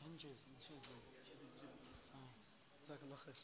انجز انجز صح. جزاك الله خير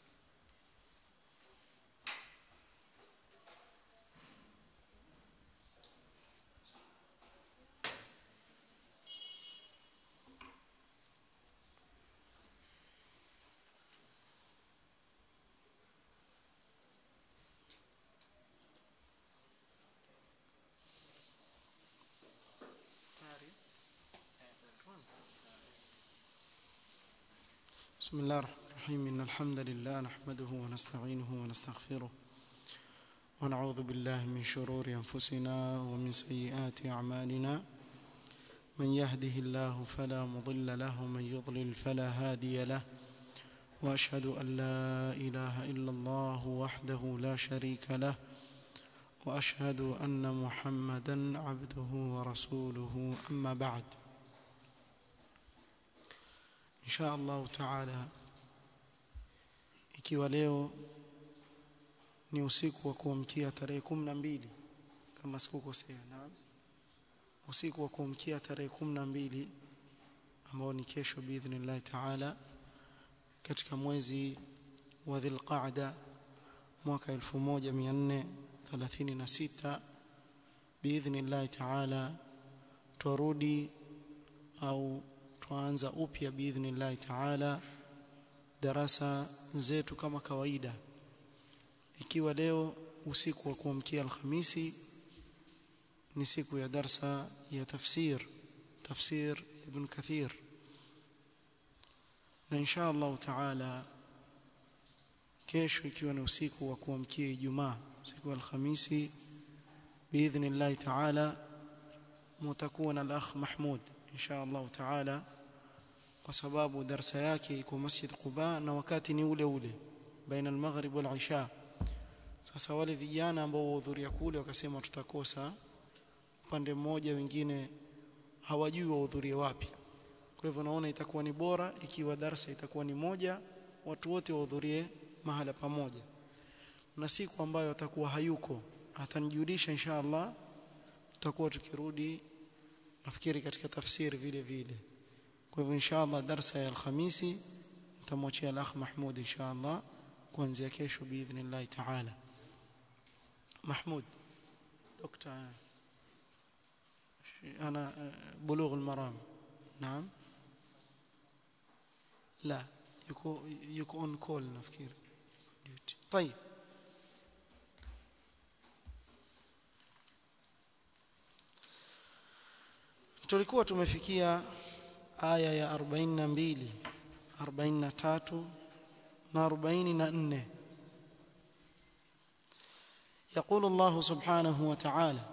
بسم الله الرحمن الرحيم إن الحمد لله نحمده ونستعينه ونستغفره ونعوذ بالله من شرور أنفسنا ومن سيئات أعمالنا من يهده الله فلا مضل له ومن يضلل فلا هادي له وأشهد أن لا إله إلا الله وحده لا شريك له وأشهد أن محمدا عبده ورسوله أما بعد insha Allah taala ikiwa leo ni usiku wa kuamkia tarehe 12 kama sikukosea na usiku wa kuamkia tarehe 12 ambao ni kesho biidhnillah taala katika mwezi wa Dhulqa'da mwaka 1436 biidhnillah taala turudi au tuanza upya biidhnillah taala darasa zetu kama kawaida ikiwa leo usiku wa kuamkia alhamisi ni siku ya darsa ya tafsir tafsir ibn kathir na insha Allah taala kesho ikiwa ni usiku wa kuamkia ijumaa siku ya alhamisi biidhnillah taala mutakuwa na al-akh Mahmud insha Allah taala kwa sababu darasa yake iko Masjid Quba na wakati ni ule ule baina al-maghrib wal isha sasa wale vijana ambao wahudhuria kule wakasema tutakosa upande mmoja wengine hawajui wahudhurie wapi kwa hivyo naona itakuwa ni bora ikiwa darasa itakuwa ni moja watu wote wahudhurie mahala pamoja na siku ambayo atakuwa hayuko atanijulisha insha Allah tutakuwa tukirudi nafikiri katika tafsiri vile vile kwa hivyo inshallah darasa ya alhamisi nitamwachia al-akh Mahmud inshallah kuanzia kesho biidhnillah taala Mahmud دكتور انا بلوغ المرام نعم لا يكون يكون اون كول نفكير طيب tulikuwa tumefikia aya ya 42 43 na 44 يقول الله سبحانه وتعالى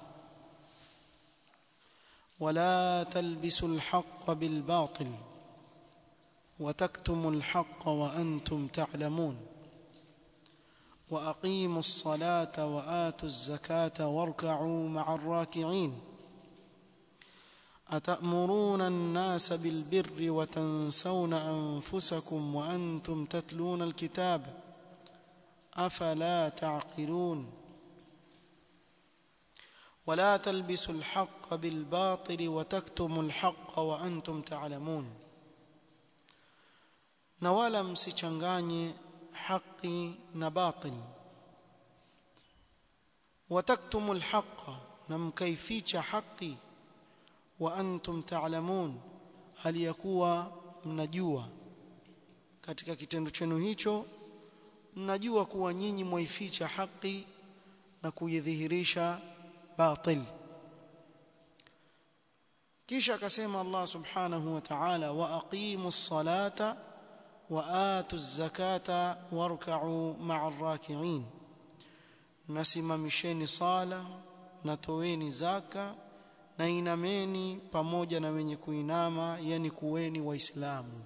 ولا تلبسوا الحق بالباطل وتكتموا الحق وانتم تعلمون واقيموا الصلاه واتوا الزكاه واركعوا مع الراكعين أتأمرون الناس بالبر وتنسون أنفسكم وأنتم تتلون الكتاب أفلا تعقلون ولا تلبسوا الحق بالباطل وتكتموا الحق وأنتم تعلمون نوالا msichanganye haki na batil wataktumu alhaqa na mkaificha haki wa antum ta'lamun hali ya kuwa mnajua katika kitendo chenu hicho mnajua kuwa nyinyi mwaificha haki na kuidhihirisha batil kisha akasema Allah subhanahu wa ta'ala wa aqimus salata wa atuz zakata warka'u ma'ar raki'in nasimamisheni sala na toweni zaka na inameni pamoja na wenye kuinama yani kuweni waislamu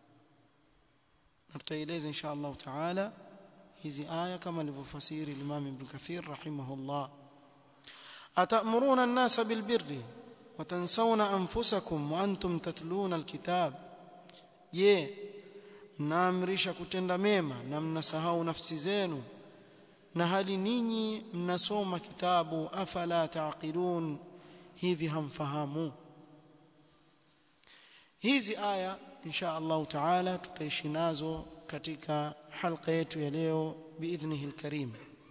na tutaeleza insha Allah taala hizi aya kama alivyofasiri Imam Ibn Kathir rahimahullah atamuruna an-nasa bilbirri wa tansawna anfusakum wa antum tatluna alkitab je mnaamrisha kutenda mema na mnasahau nafsi zenu na hali ninyi mnasoma kitabu afala taqilun hivi hamfahamu hizi aya insha Allah taala tutaishi nazo katika halqa yetu ya leo biidhnihi alkarim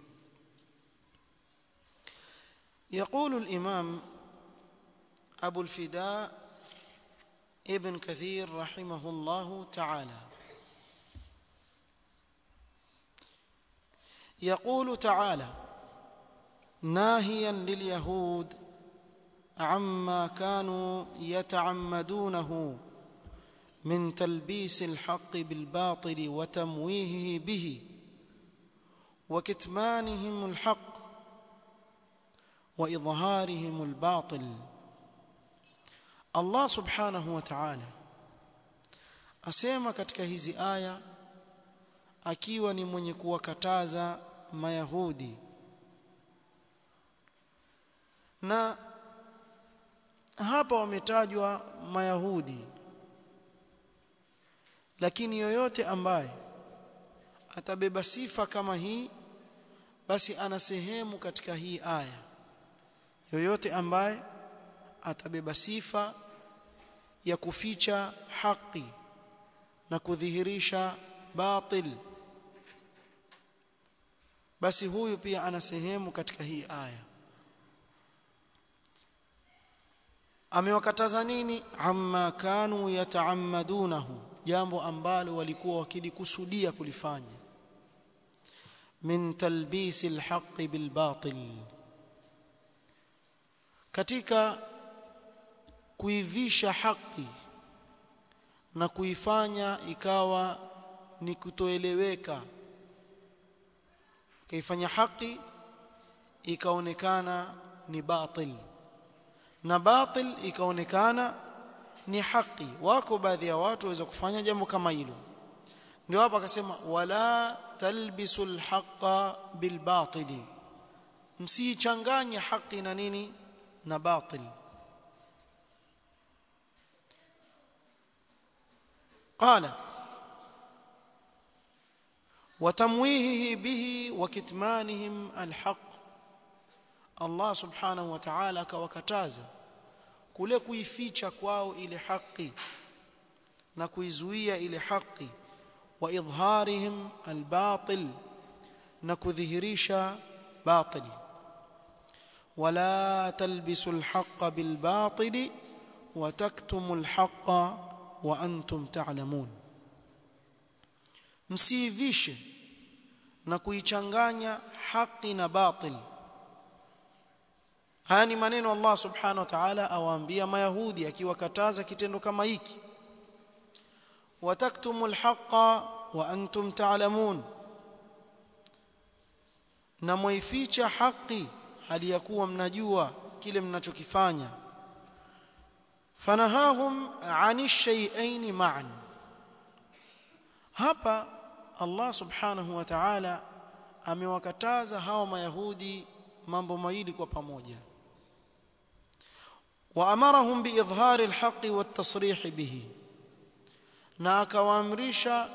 يقول الإمام أبو الفداء ابن كثير رحمه الله تعالى يقول تعالى ناهيا لليهود عما كانوا يتعمدونه من تلبيس الحق بالباطل وتمويهه به وكتمانهم الحق واظهارهم الباطل Allah subhanahu wa ta'ala asema katika hizi aya akiwa ni mwenye kuwakataza mayahudi na hapa wametajwa mayahudi lakini yoyote ambaye atabeba sifa kama hii basi ana sehemu katika hii aya yoyote ambaye atabeba sifa ya kuficha haki na kudhihirisha batil basi huyu pia ana sehemu katika hii aya amewakataza nini amma kanu yataammadunahu jambo ambalo walikuwa wakilikusudia kulifanya min talbisi alhaqi bilbatil katika kuivisha haki na kuifanya ikawa ni kutoeleweka kaifanya haki ikaonekana ni batil na batil ikaonekana ni haki wako baadhi ya watu waweza kufanya jambo kama hilo ndio hapa akasema wala talbisul haqa bil batili msichanganye haki na nini na batil قال وتمويهه به وكتمانهم الحق الله سبحانه وتعالى akawakataza kule kuificha kwao ile haki na kuizuia ile haki wa idharihim albatil na kudhihirisha batil wala talbisu alhaqqa bilbatili wa taktumu alhaqqa wa antum ta'lamun msiivishe na kuichanganya haki na batil haya ni maneno Allah subhanahu wa ta'ala awaambia mayahudi akiwakataza kitendo kama hiki wataktumul haqa wa antum ta'lamun na mwaificha haki hali ya kuwa mnajua kile mnachokifanya fanahahum ani shay'ain ma'an hapa Allah subhanahu wa ta'ala amewakataza hawa mayahudi mambo mawili kwa pamoja waamarahum biidhhari alhaqi watasrih bihi na akawaamrisha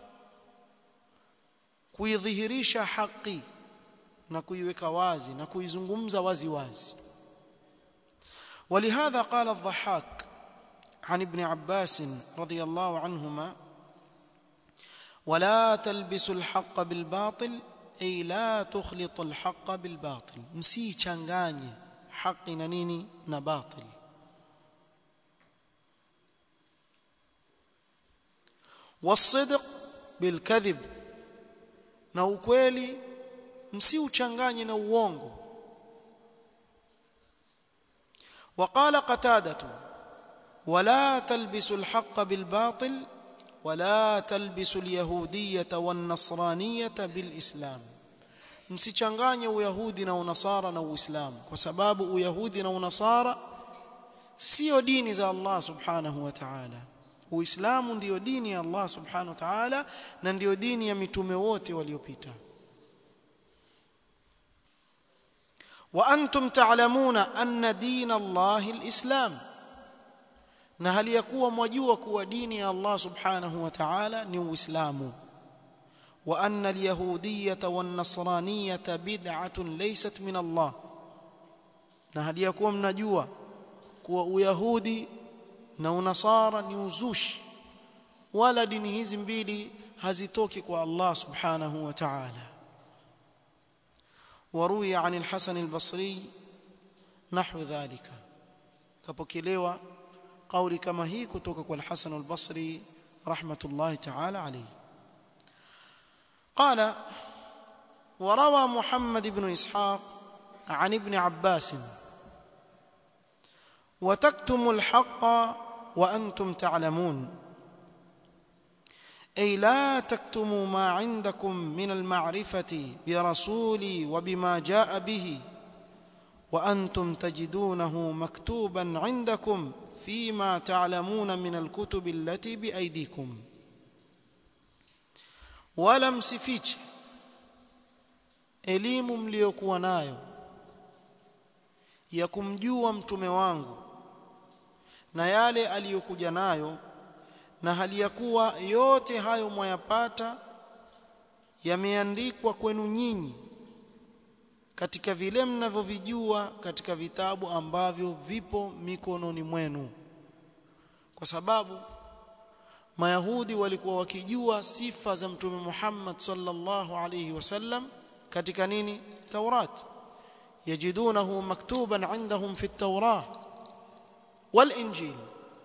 kuidhihirisha haki na kuiweka wazi na kuizungumza wazi wazi ولهذا قال الضحاك عن ابن عباس رضي الله عنهما ولا تلبسوا الحق بالباطل أي لا تخلط الحق بالباطل مسي changanye haki na nini na batil والصدق بالكذب na ukweli msiuchanganye na uongo وقال قتادة ولا تلبسوا الحق بالباطل ولا تلبسوا اليهودية والنصرانية بالإسلام msichanganye uyahudi na unasara na uislamu kwa sababu uyahudi na unasara sio dini za Allah subhanahu wa ta'ala uislamu ndiyo dini ya Allah subhanahu wa ta'ala na ndiyo dini ya mitume wote waliopita wa antum ta'lamuna anna din Allah alislam na hali ya kuwa mwajua kuwa dini ya Allah subhanahu wa ta'ala ni uislamu wa anna alyahudiyyata wan nasraniyata bid'atun laysat min Allah na hali ya kuwa mnajua kuwa uyahudi na unasara ni uzushi wala dini hizi mbili hazitoki kwa Allah subhanahu wa ta'ala waruya عن الحسن البصري نحو ذلك kapokelewa kauli kama hii kutoka kwa al-Hasan al-Basri rahmatullahi ta'ala alayhi قال وروى محمد بن إسحاق عن ابن عباس وتكتم الحق وأنتم تعلمون أي لا تكتموا ما عندكم من المعرفة برسولي وبما جاء به وأنتم تجدونه مكتوبا عندكم فيما تعلمون من الكتب التي بأيديكم wala msifiche elimu mliyokuwa nayo ya kumjua mtume wangu na yale aliyokuja nayo na hali ya kuwa yote hayo mwayapata yameandikwa kwenu nyinyi katika vile mnavyovijua katika vitabu ambavyo vipo mikononi mwenu kwa sababu Mayahudi walikuwa wakijua sifa za Mtume Muhammad sallallahu alayhi wasallam katika nini? Taurat. Yajidunahu maktuban indahum fi at-Taurah wal Injil.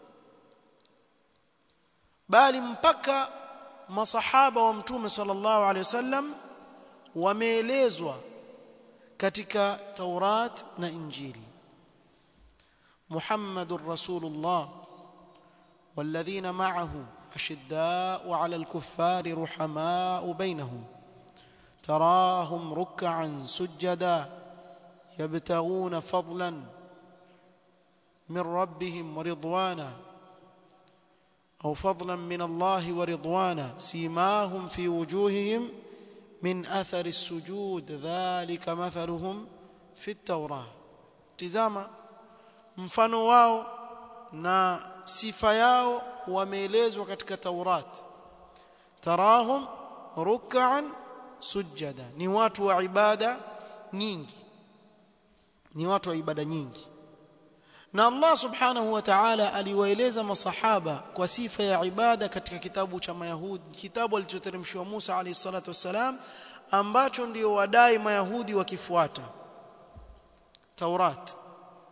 Bali mpaka masahaba wa Mtume sallallahu alayhi wasallam wameelezwa katika Taurat na Injili. Muhammadur Rasulullah والذين معه أشداء على الكفار رحماء بينهم تراهم ركعا سجدا يبتغون فضلا من ربهم ورضوانا أو فضلا من الله ورضوانا سيماهم في وجوههم من أثر السجود ذلك مثلهم في التوراة تزاما mfano wao na sifa yao wameelezwa katika Taurat tarahum ruk'an sujada ni watu wa ibada nyingi ni watu wa ibada nyingi na Allah subhanahu wa ta'ala aliwaeleza masahaba kwa sifa ya ibada katika kitabu cha Mayahudi kitabu alichoteremshwa Musa alayhi salatu wassalam ambacho ndio wadai Mayahudi wakifuata Taurat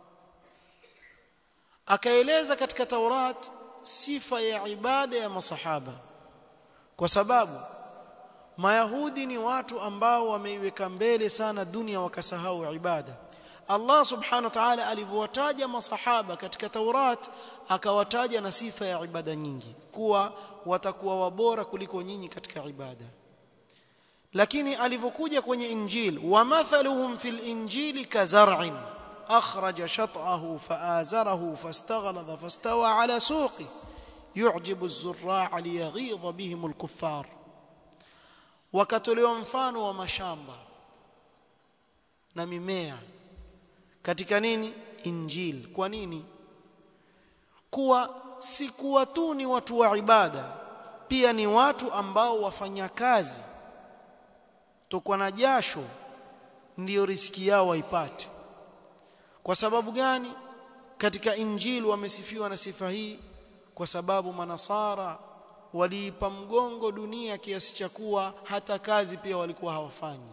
akaeleza katika Taurat sifa ya ibada ya masahaba kwa sababu Mayahudi ni watu ambao wameiweka mbele sana dunia wakasahau ibada Allah subhanahu wa ta'ala alivyowataja masahaba katika Taurat akawataja na sifa ya ibada nyingi kuwa watakuwa wabora kuliko nyinyi katika ibada lakini alivyokuja kwenye injil wa mathaluhum fil injili kazar'in أخرج شطأه فآزره فاستغلظ فاستوى على سوقه يعجب الزراع ليغيظ بهم الكفار wakatolewa mfano wa mashamba na mimea katika nini injil kwa nini kuwa si kuwa tu ni watu wa ibada pia ni watu ambao wafanya kazi tokwa na jasho ndiyo riski yao waipate kwa sababu gani katika injili wamesifiwa na sifa hii kwa sababu manasara waliipa mgongo dunia kiasi cha kuwa hata kazi pia walikuwa hawafanyi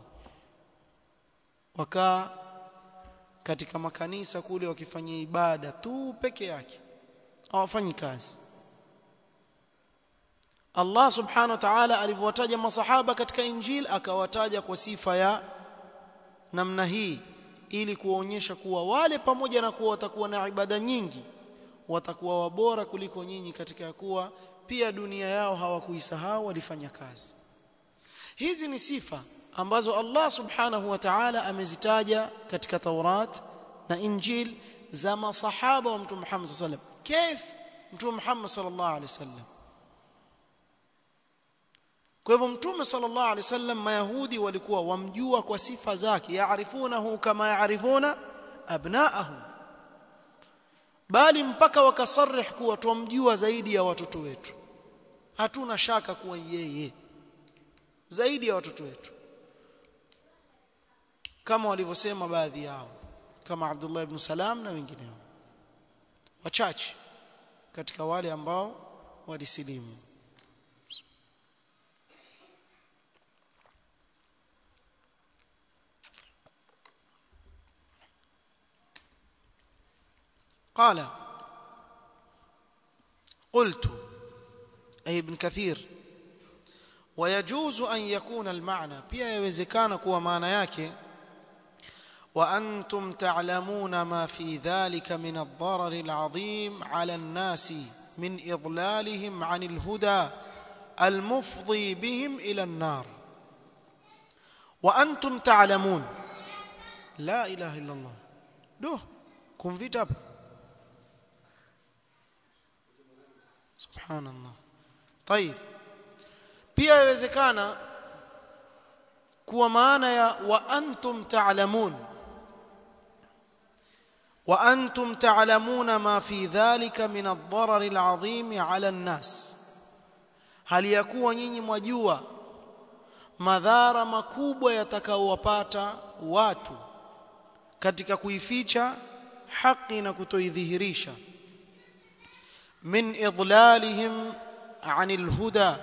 wakaa katika makanisa kule wakifanyia ibada tu peke yake hawafanyi kazi Allah subhanahu wa ta'ala alivyowataja masahaba katika injili akawataja kwa sifa ya namna hii ili kuwaonyesha kuwa wale pamoja na kuwa watakuwa na ibada nyingi watakuwa wabora kuliko nyinyi katika kuwa pia dunia yao hawakuisahau walifanya kazi hizi ni sifa ambazo Allah subhanahu wa ta'ala amezitaja katika Taurat na Injil za masahaba wa Mtume Muhammad sallallahu alaihi wasallam كيف Mtume Muhammad sallallahu alaihi wasallam kwa hivyo mtume sallallahu alaihi wasallam mayahudi walikuwa wamjua kwa sifa zake yaarifunahu kama yaarifuna abnaahum bali mpaka wakasarih kuwa tumjua zaidi ya watoto wetu hatuna shaka kuwa yeye zaidi ya watoto wetu kama walivyosema baadhi yao kama Abdullah ibn Salam na wengineo wachache katika wale ambao walisilimu قال قلت أي ابن كثير ويجوز أن يكون المعنى pia yawezekana kuwa maana yake وأنتم تعلمون ما في ذلك من الضرر العظيم على الناس من إضلالهم عن الهدى المفضي بهم إلى النار وأنتم تعلمون لا إله إلا الله دوه كن في تاب سبحان الله طيب pia yawezekana kuwa maana ya wa antum ta'lamun wa antum ta'lamuna ma fi dhalika min ad-darar al-'azim 'ala an-nas hali ya kuwa nyinyi mwajua madhara makubwa yatakaowapata watu katika kuificha haki na kutoidhihirisha min idlalihim 'anil huda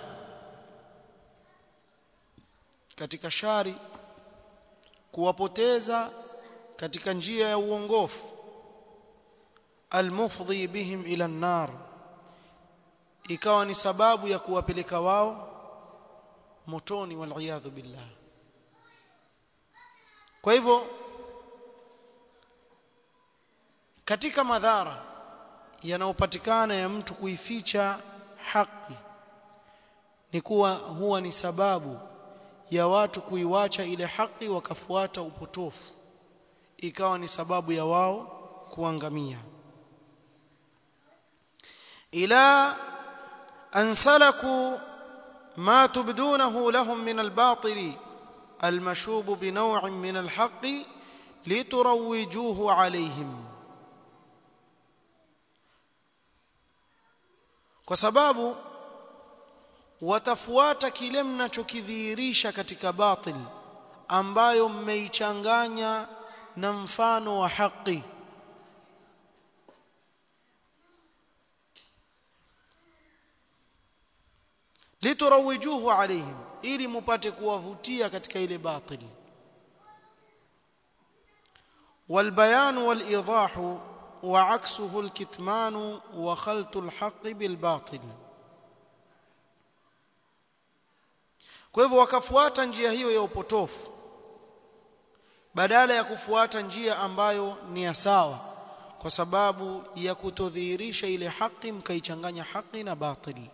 katika shari kuwapoteza katika njia ya uongofu almufdhi bihim ila an-nar ikawa ni sababu ya kuwapeleka wao motoni wal billah kwa hivyo katika madhara yanayopatikana ya mtu kuificha haki ni kuwa huwa ni sababu ya watu kuiwacha ile haki wakafuata upotofu ikawa ni sababu ya wao kuangamia ila an salaku ma tubdunahu lahum min albatil المشوب بنوع من الحق لتروجوه عليهم kwa sababu watafuata kile mnachokidhihirisha katika batil ambayo mmeichanganya na mfano wa haki liturawijuhu alaihim ili mupate kuwavutia katika ile batil والبيان والايضاح وعكسه الكتمان وخلط الحق بالباطل kwa hivyo wakafuata njia hiyo ya upotofu badala ya kufuata njia ambayo ni ya sawa kwa sababu ya kutodhihirisha ile haki mkaichanganya haki na batili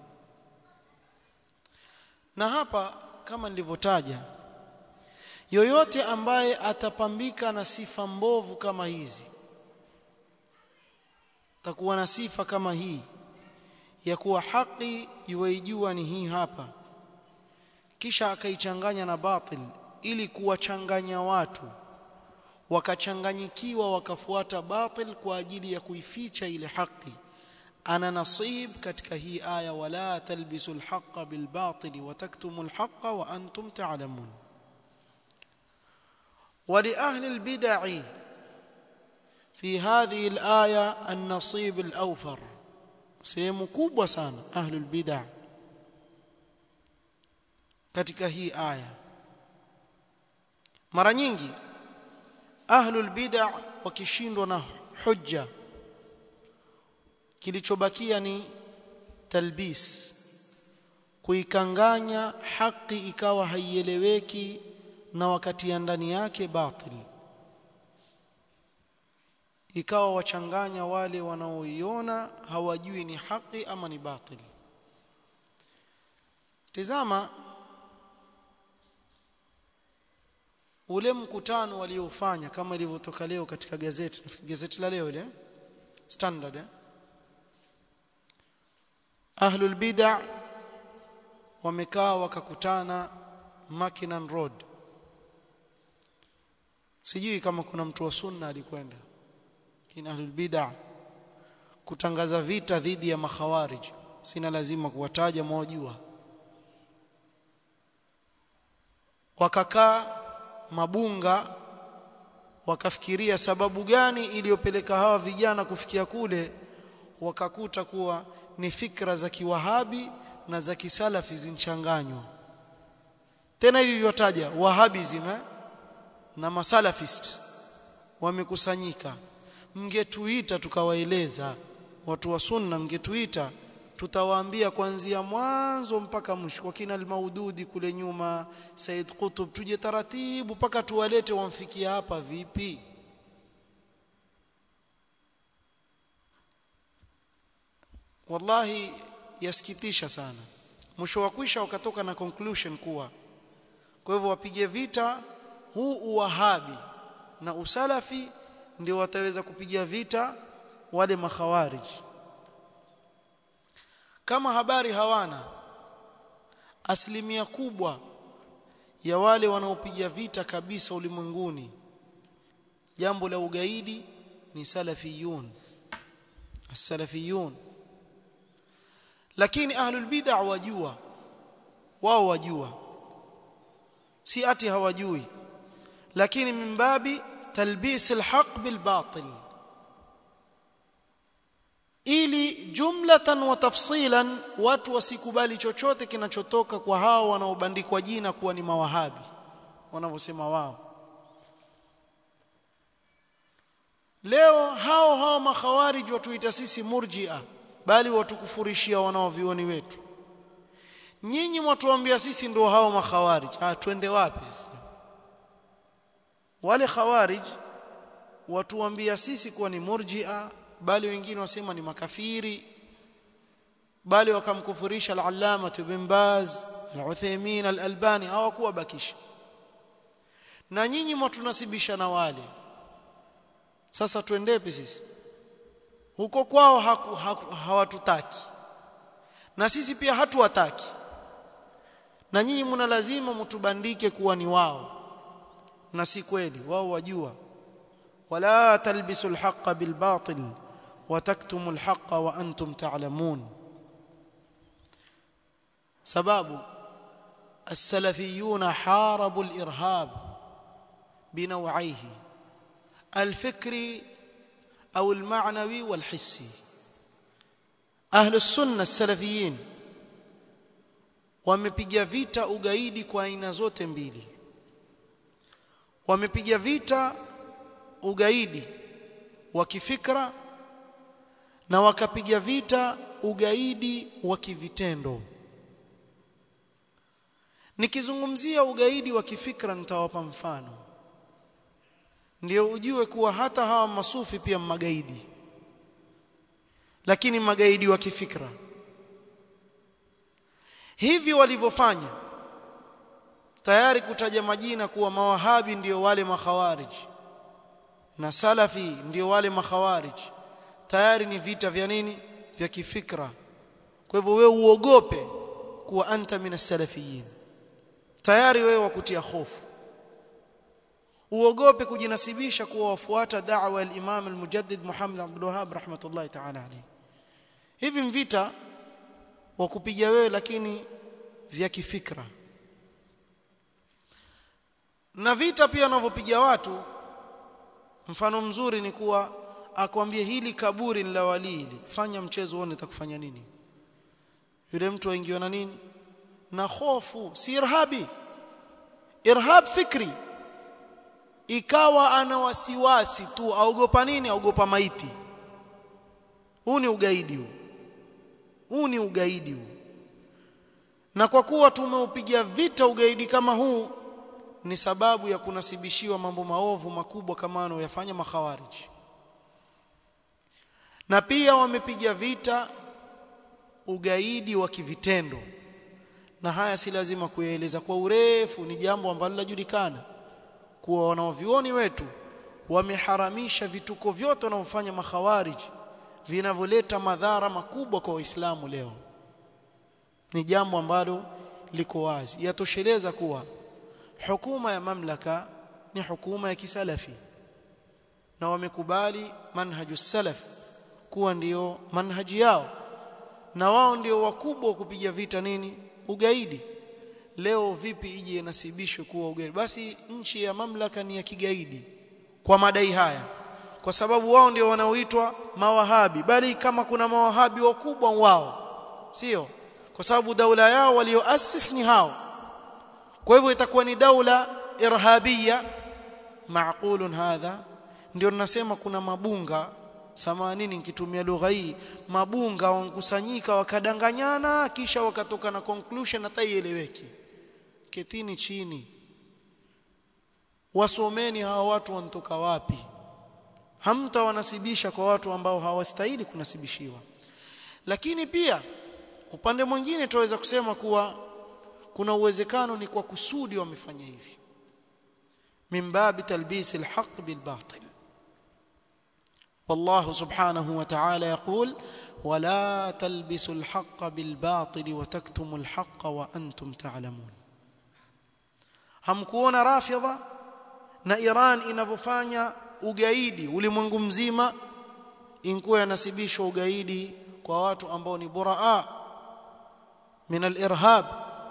na hapa kama nilivyotaja yoyote ambaye atapambika na sifa mbovu kama hizi takuwa na sifa kama hii ya kuwa haki yuwaijua ni hii hapa kisha akaichanganya na batil ili kuwachanganya watu wakachanganyikiwa wakafuata batil kwa ajili ya kuificha ile haki ana nasib katika hii aya wala talbisu alhaqa bilbatil wataktumu alhaqa wa antum ta'lamun ولأهل البدع في هذه الآية النصيب الأوفر sehemu kubwa sana ahlul bid'ah katika hii aya mara nyingi ahlul bid'ah wakishindwa na hujja kilichobakia ni talbis kuikanganya haki ikawa haieleweki na wakati ya ndani yake batil ikawa wachanganya wale wanaoiona hawajui ni haki ama ni batil tizama ule mkutano waliofanya kama ilivyotoka leo katika gazeti nafikiri gazeti la leo ile standard eh? ahlul bid'ah wamekaa wakakutana Mackinnon Road sijui kama kuna mtu wa sunna alikwenda kina ahlul bid'ah kutangaza vita dhidi ya makhawarij sina lazima kuwataja mwajua wakakaa mabunga wakafikiria sababu gani iliyopeleka hawa vijana kufikia kule wakakuta kuwa ni fikra za kiwahabi na za kisalafi zinchanganywa tena hivi vyotaja wahabism eh? na masalafist wamekusanyika mngetuita tukawaeleza watu wa sunna mngetuita tutawaambia kuanzia mwanzo mpaka mwisho kwa kina al-Maududi kule nyuma Said Qutb tuje taratibu mpaka tuwalete wamfikia hapa vipi wallahi yasikitisha sana mwisho wa kwisha wakatoka na conclusion kuwa kwa hivyo wapige vita huu uwahabi na usalafi ndio wataweza kupiga vita wale makhawariji kama habari hawana asilimia kubwa ya wale wanaopiga vita kabisa ulimwenguni jambo la ugaidi ni salafiyun as-salafiyun lakini ahlul bid'ah wajua wao wajua si ati hawajui lakini mimbabi talbis alhaq bilbatil ili jumlatan wa tafsilan watu wasikubali chochote kinachotoka kwa hao wanaobandikwa jina kuwa ni mawahabi wanavyosema wao leo hao hao makhawarij watuita sisi murji'a bali watukufurishia wanaovioni wetu nyinyi mwatuambia sisi ndio hao makhawarij ah twende wapi sasa wale khawarij watuambia sisi kuwa ni murji'a bali wengine wasema ni makafiri bali wakamkufurisha al-allama ibn baz al-uthaymin al-albani hawakuwa bakisha na nyinyi mwatunasibisha na wale sasa tuendepi sisi huko kwao haku, haku, hawatutaki na sisi pia hatuwataki na nyinyi mna lazima mtubandike kuwa ni wao na si kweli wao wajua wala talbisul haqqa bil batil wa taktumul haqqa wa antum ta'lamun sababu السلفيون حاربوا الارهاب بنوعيه الفكري او المعنوي والحسي اهل السنه السلفيين wamepiga vita ugaidi kwa aina zote mbili wamepiga vita ugaidi wa kifikra na wakapiga vita ugaidi wa kivitendo nikizungumzia ugaidi wa kifikra nitawapa mfano ndio ujue kuwa hata hawa masufi pia magaidi lakini magaidi wa kifikra hivi walivyofanya tayari kutaja majina kuwa mawahabi ndio wale makhawarij na salafi ndio wale makhawarij tayari ni vita vya nini vya kifikra kwa hivyo wewe uogope kuwa anta minas salafiyin tayari wewe wakutia hofu uogope kujinasibisha kuwa wafuata da'wa al-Imam al-Mujaddid Muhammad Abdul Wahhab rahmatullahi ta'ala alayhi hivi mvita wa kupiga wewe lakini vya kifikra na vita pia wanavyopiga watu mfano mzuri ni kuwa akwambie hili kaburi ni la walili fanya mchezo uone itakufanya nini yule mtu aingiwa na nini na hofu si irhabi irhab fikri ikawa ana wasiwasi tu aogopa nini aogopa maiti huu ni ugaidi huu huu ni ugaidi huu na kwa kuwa tumeupiga vita ugaidi kama huu ni sababu ya kunasibishiwa mambo maovu makubwa kama wanayoyafanya makhawariji na pia wamepiga vita ugaidi wa kivitendo na haya si lazima kuyaeleza kwa urefu ni jambo ambalo linajulikana kuwa wanaovioni wetu wameharamisha vituko vyote wanavyofanya makhawariji vinavyoleta madhara makubwa kwa waislamu leo ni jambo ambalo liko wazi yatosheleza kuwa hukuma ya mamlaka ni hukuma ya kisalafi na wamekubali manhaju salaf kuwa ndiyo manhaji yao na wao ndio wakubwa kupiga vita nini ugaidi leo vipi ije nasibishwe kuwa ugaidi basi nchi ya mamlaka ni ya kigaidi kwa madai haya kwa sababu wao ndio wanaoitwa mawahabi bali kama kuna mawahabi wakubwa wao sio kwa sababu daula yao walioasisi ni hao kwa hivyo itakuwa ni daula irhabia maaqulun hadha ndio ninasema kuna mabunga samanini nikitumia lugha hii mabunga wankusanyika wakadanganyana kisha wakatoka na conclusion hata ieleweki ketini chini wasomeni hawa watu wanatoka wapi hamta wanasibisha kwa watu ambao hawastahili kunasibishiwa lakini pia upande mwingine tunaweza kusema kuwa kuna uwezekano ni kwa kusudi wamefanya hivi min babi talbis alhaq bilbatil والله سبحانه وتعالى يقول ولا تلبسوا الحق بالباطل وتكتموا الحق وانتم تعلمون hamkuona rafidha na Iran inavyofanya ugaidi ulimwengu mzima inkuwa yanasibishwa ugaidi kwa watu ambao ni buraa min al-irhab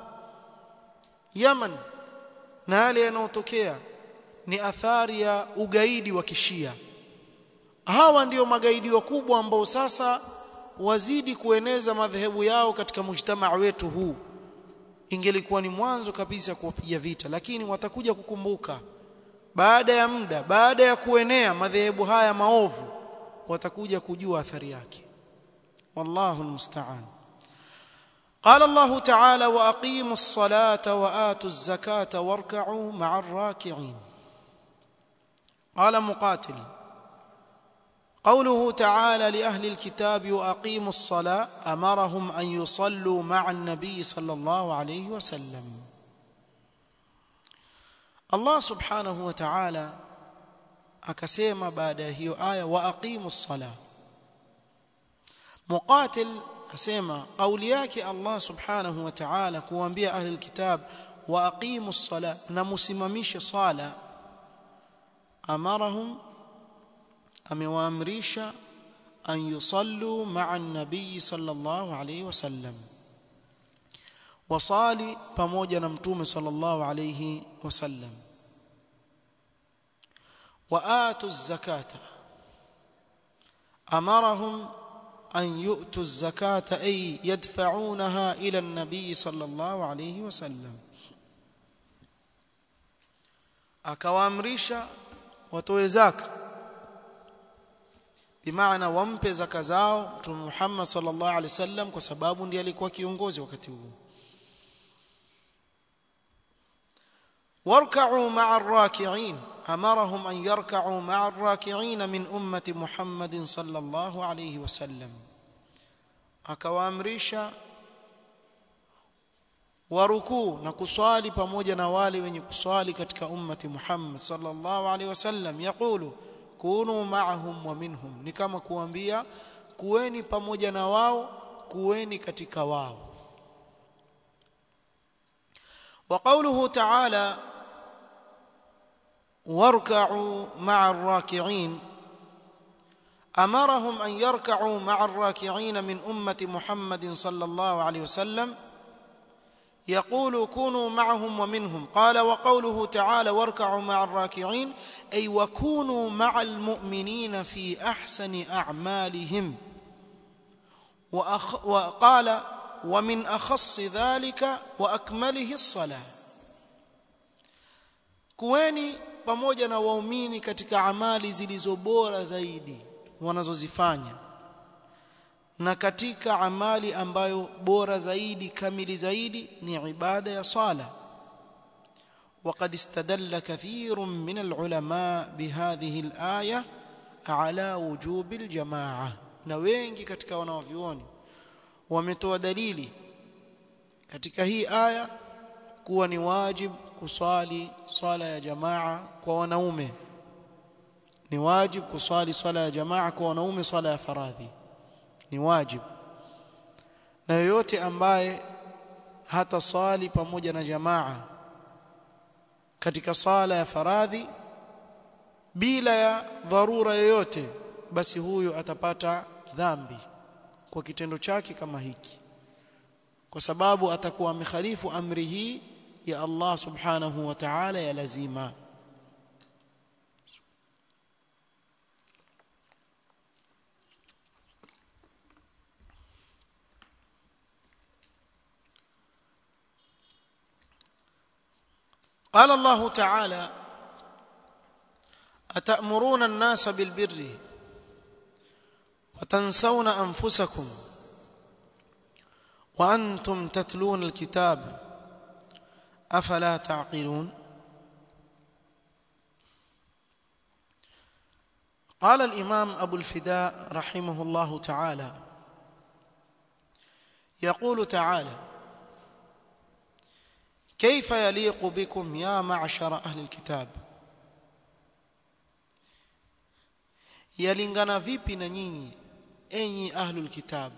Yaman na yale yanayotokea ni athari ya ugaidi wa kishia hawa ndio magaidi wakubwa ambao sasa wazidi kueneza madhehebu yao katika mujtamaa wetu huu ingelikuwa ni mwanzo kabisa kuwapiga vita lakini watakuja kukumbuka baada ya muda baada ya kuenea madhehebu haya maovu watakuja kujua athari yake wallahu almusta'an قال الله تعالى واقيموا الصلاه واتوا الزكاه واركعوا مع الراكعين قال مقاتل قوله تعالى لاهل الكتاب واقيموا الصلاه امرهم ان يصلوا مع النبي صلى الله عليه وسلم الله سبحانه وتعالى akasema baada ya hiyo aya wa aqimus sala muqatil asema kauli yake Allah subhanahu wa ta'ala kuambia ahli alkitab wa aqimus sala na musimamishe sala amarahum amewaamrisha an yusallu ma'a an-nabiy sallallahu alayhi wasallam wasali pamoja na mtume sallallahu alayhi wasallam وآتوا الزكاة أمرهم أن يؤتوا الزكاة أي يدفعونها إلى النبي صلى الله عليه وسلم akawaamrisha watoe zaka bimaana wampe zaka zao mtume Muhammad sallallahu alaihi wasallam kwa sababu ndiye alikuwa kiongozi wakati huo warka'u ma'a ar-raki'in امرهم ان يركعوا مع الراكعين من امه محمد صلى الله عليه وسلم akawaamrisha warukuu na kuswali pamoja na wale wenye kuswali katika ummati Muhammad sallallahu alaihi wasallam yaqulu kunu ma'ahum wa minhum ni kama kuambia kuweni pamoja na wao kuweni katika wao wa qawluhu ta'ala واركعوا مع الراكعين امرهم ان يركعوا مع الراكعين من امه محمد صلى الله عليه وسلم يقول كونوا معهم ومنهم قال وقوله تعالى واركعوا مع الراكعين اي وكونوا مع المؤمنين في احسن اعمالهم وأخ وقال ومن اخص ذلك واكمله الصلاه kuweni pamoja na waumini katika amali zilizo bora zaidi wanazozifanya na katika amali ambayo bora zaidi kamili zaidi ni ibada ya sala وقد استدل كثير من العلماء بهذه الآية على وجوب الجماعة na wengi katika wanavyuoni wametoa dalili katika hii aya kuwa ni wajib kuswali swala ya jamaa kwa wanaume ni wajib kuswali swala ya jamaa kwa wanaume swala ya faradhi ni wajib na yoyote ambaye hata swali pamoja na jamaa katika swala ya faradhi bila ya dharura yoyote basi huyo atapata dhambi kwa kitendo chake kama hiki kwa sababu atakuwa amekhalifu amri hii ya Allah subhanahu wa ta'ala ya lazima قال الله تعالى atamuruna an-nasa bilbirri وتنسون انفسكم وانتم تتلون الكتاب افلا تعقلون قال الامام ابو الفداء رحمه الله تعالى يقول تعالى كيف يليق بكم يا معشر اهل الكتاب yalingana vipi na nyinyi enyi ahlul kitab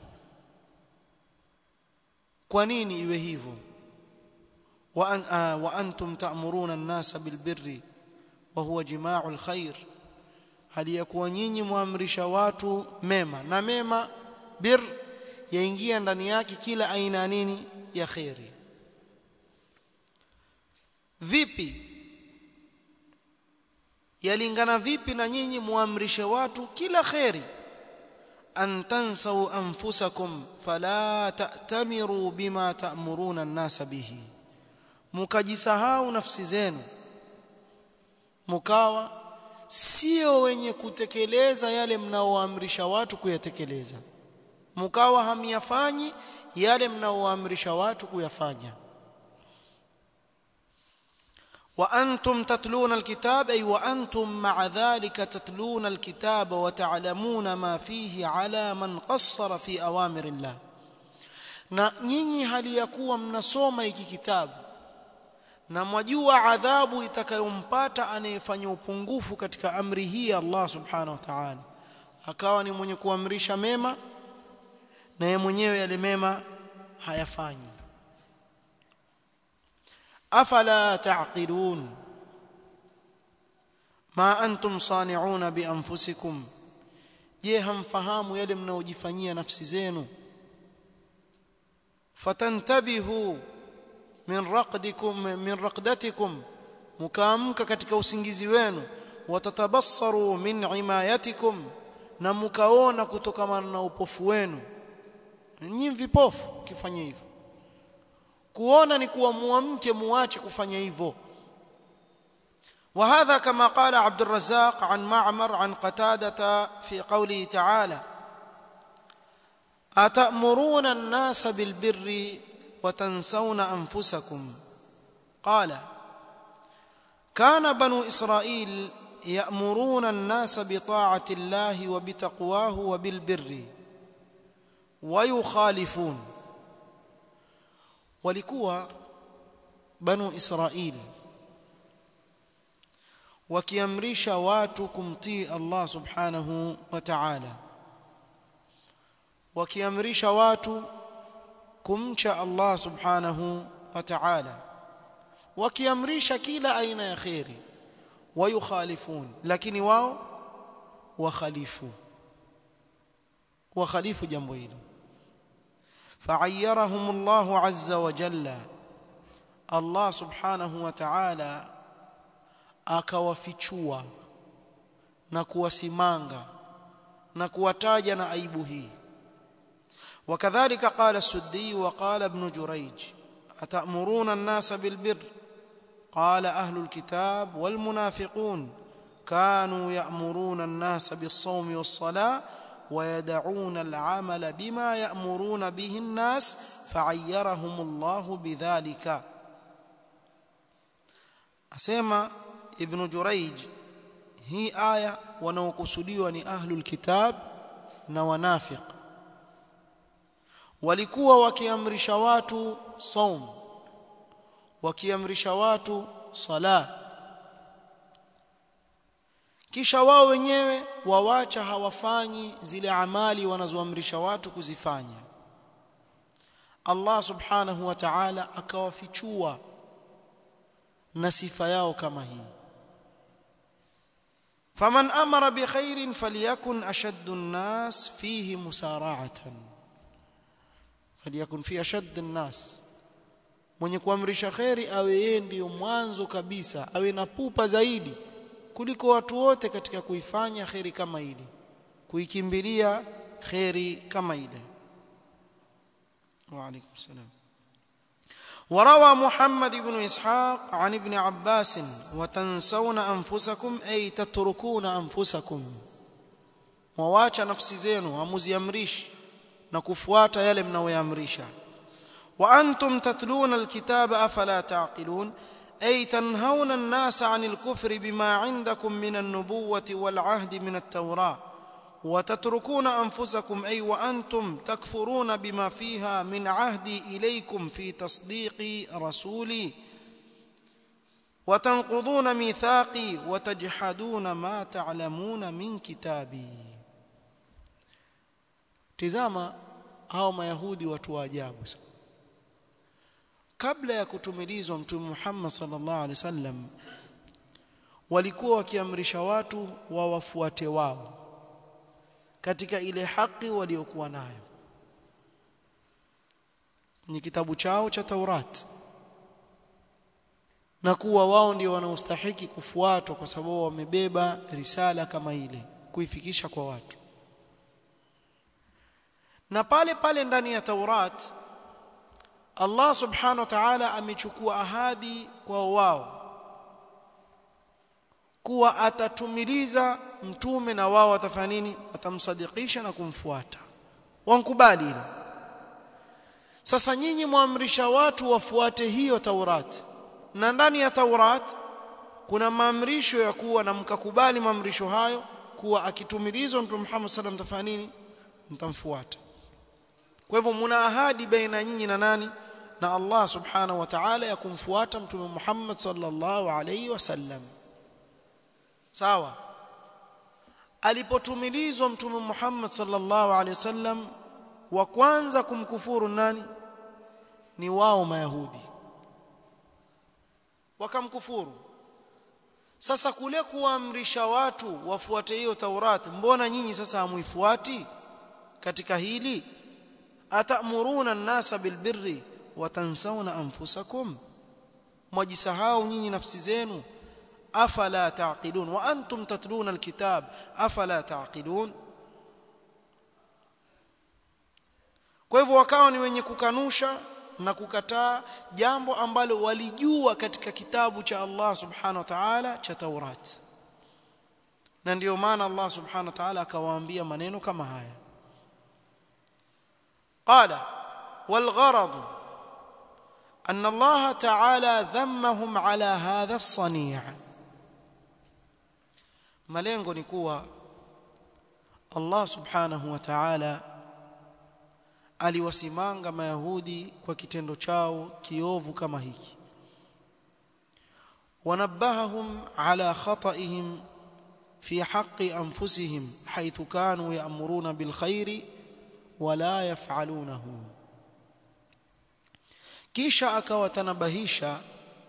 kwa nini iwe hivyo wa an, uh, wa antum ta'muruna an-nasa bil birri wa huwa jima'ul khair hali ya kuwa nyinyi muamrisha watu mema na mema bir yaingia ndani yake kila aina nini ya khairi vipi yalingana vipi na nyinyi muamrishe watu kila khairi an tansau anfusakum fala ta'tamiru bima ta'muruna an-nasa bihi mukajisahau nafsi zenu mukawa sio wenye kutekeleza yale mnaoamrisha watu kuyatekeleza mukawa hamiyafanyi yale mnaoamrisha watu kuyafanya وأنتم تتلون الكتاب أي وأنتم مع ذلك تتلون الكتاب وتعلمون ما فيه على من قصر في أوامر الله na nyinyi hali ya kuwa mnasoma hiki kitabu na mwajua adhabu itakayompata anayefanya upungufu katika amri hii Allah subhanahu wa ta'ala akawa ni mwenye kuamrisha mema na yeye mwenyewe yale mema hayafanyi afala taqilun ma antum sani'una bi anfusikum je hamfahamu yale mnaojifanyia nafsi zenu fatantabihu min raqdikum min raqdatikum mukaamka katika usingizi wenu watatabassaru min imayatikum na mukaona kutokana na upofu wenu nyinyi vipofu kifanya hivyo kuona ni kuwa muamke muache kufanya hivyo وهذا كما قال عبد الرزاق عن معمر عن قتادة في قوله تعالى أتأمرون الناس بالبر وتنسون أنفسكم قال كان بنو إسرائيل يأمرون الناس بطاعة الله وبتقواه وبالبر ويخالفون walikuwa banu israil wakiamrisha watu kumtii Allah subhanahu wa ta'ala wakiamrisha watu kumcha Allah subhanahu wa ta'ala wakiamrisha kila aina ya khairi wayukhalifun lakini wao wakhalifu wakhalifu jambo hilo فعيرهم الله عز وجل الله سبحانه وتعالى akawafichua na kuwasimanga na kuwataja na aibu hii وكذلك قال السدي وقال ابن جريج أتأمرون الناس بالبر قال أهل الكتاب والمنافقون كانوا يأمرون الناس بالصوم والصلاة ويدعون العمل بما يأمرون به الناس فعيرهم الله بذلك أسمى ابن جريج هي آية wanaokusudiwa ni ahlul kitab na wanafiq walikuwa wakiamrisha watu saum wakiamrisha watu sala kisha wao wenyewe wawacha hawafanyi zile amali wanazoamrisha watu kuzifanya Allah subhanahu wa ta'ala akawafichua na sifa yao kama hii faman amara bi khairin falyakun ashaddu an-nas fihi musara'atan falyakun fi ashaddi an-nas mwenye kuamrisha khairi awe yeye ndiyo mwanzo kabisa awe na pupa zaidi kuliko watu wote katika kuifanya khairi kama ile kuikimbilia khairi kama ile wa alaykum salam وروى محمد بن إسحاق عن ابن عباس وتنسون أنفسكم أي تتركون أنفسكم mwawacha nafsi zenu hamuziamrishi na kufuata yale mnayoamrisha wa antum tatluna alkitaba afala taqilun ay tanhauna an-nasa 'anil kufri bima 'indakum min an-nubuwwati wal 'ahdi min at-taurah وتتركون أنفسكم أي وأنتم تكفرون بما فيها من عهدي إليكم في تصديق رسولي وتنقضون ميثاقي وتجحدون ما تعلمون من كتابي tizama hao mayahudi watu wa ajabu kabla ya kutumilizwa mtume Muhammad sallallahu alaihi wasallam walikuwa wakiamrisha watu wawafuate wao katika ile haki waliokuwa nayo kwenye kitabu chao cha Taurat na kuwa wao ndio wanaostahiki kufuatwa kwa sababu wamebeba risala kama ile kuifikisha kwa watu na pale pale ndani ya Taurat Allah subhanahu wa ta'ala amechukua ahadi kwa wao kuwa atatumiliza mtume na wao watafanya nini watamsadikisha na kumfuata wankubali hilo sasa nyinyi muamrisha watu wafuate hiyo Taurat na ndani ya Taurat kuna maamrisho ya kuwa na mkakubali maamrisho hayo kuwa akitumilizwa mtume Muhammad sallam tafanya nini mtamfuata kwa hivyo mna ahadi baina nyinyi na nani na Allah subhanahu wa ta'ala ya kumfuata mtume Muhammad sallallahu alayhi wasallam sawa alipotumilizwa mtume Muhammad sallallahu alayhi wasallam wa kwanza kumkufuru nani ni wao mayahudi wakamkufuru sasa kule kuamrisha watu wafuate hiyo Taurat mbona nyinyi sasa hamuifuati katika hili atamuruna an-nasa bilbirri wa tansawna anfusakum mwajisahau nyinyi nafsi zenu afala taqilun wa antum tatluna alkitab afala taqilun kwa hivyo wakawa ni wenye kukanusha na kukataa jambo ambalo walijua katika kitabu cha Allah subhanahu wa ta'ala cha Taurat na ndio maana Allah subhanahu wa ta'ala akawaambia maneno kama haya qala wal gharad أن الله تعالى ذمهم على هذا الصنيع malengo ni kuwa Allah subhanahu wa ta'ala aliwasimanga mayahudi kwa kitendo chao kiovu kama hiki wanabbahahum ala khata'ihim fi haqqi anfusihim haythu kanu ya'muruna bil khairi wala yaf'alunahu kisha akawatanabahisha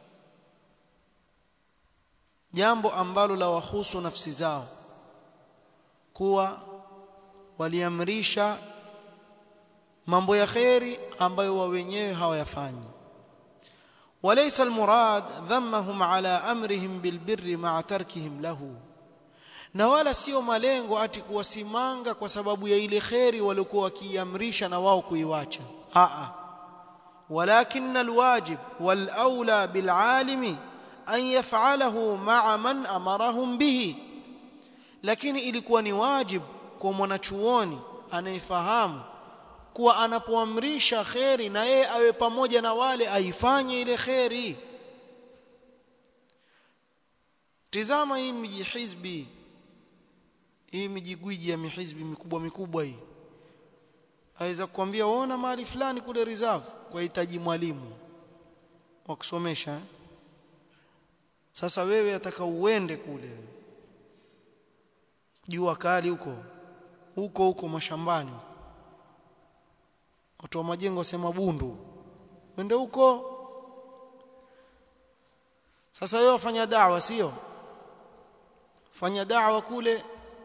jambo ambalo la wahusu nafsi zao kuwa waliamrisha mambo ya kheri ambayo wao wenyewe hawayafanyi وليس المراد ذمهم على امرهم بالبر مع تركهم له na wala sio malengo ati kuwasimanga kwa sababu ya ile kheri waliokuwa wakiamrisha na wao kuiwacha a a ولكن الواجب والاولى بالعالم an yaf'alahu ma'a man amarahum bihi lakini ilikuwa ni wajibu kwa mwanachuoni anayefahamu kuwa anapoamrisha kheri na yeye awe pamoja na wale aifanye ile kheri tizama hii miji hizbi hii mijigwiji ya mihizbi mikubwa mikubwa hii aweza kukwambia waona mahali fulani kule reserve kwa hitaji mwalimu wa kusomesha eh? sasa wewe ataka uende kule jua kali huko huko huko mashambani watu wa majengo sema bundu wende huko sasa wewe wafanya dawa sio fanya dawa kule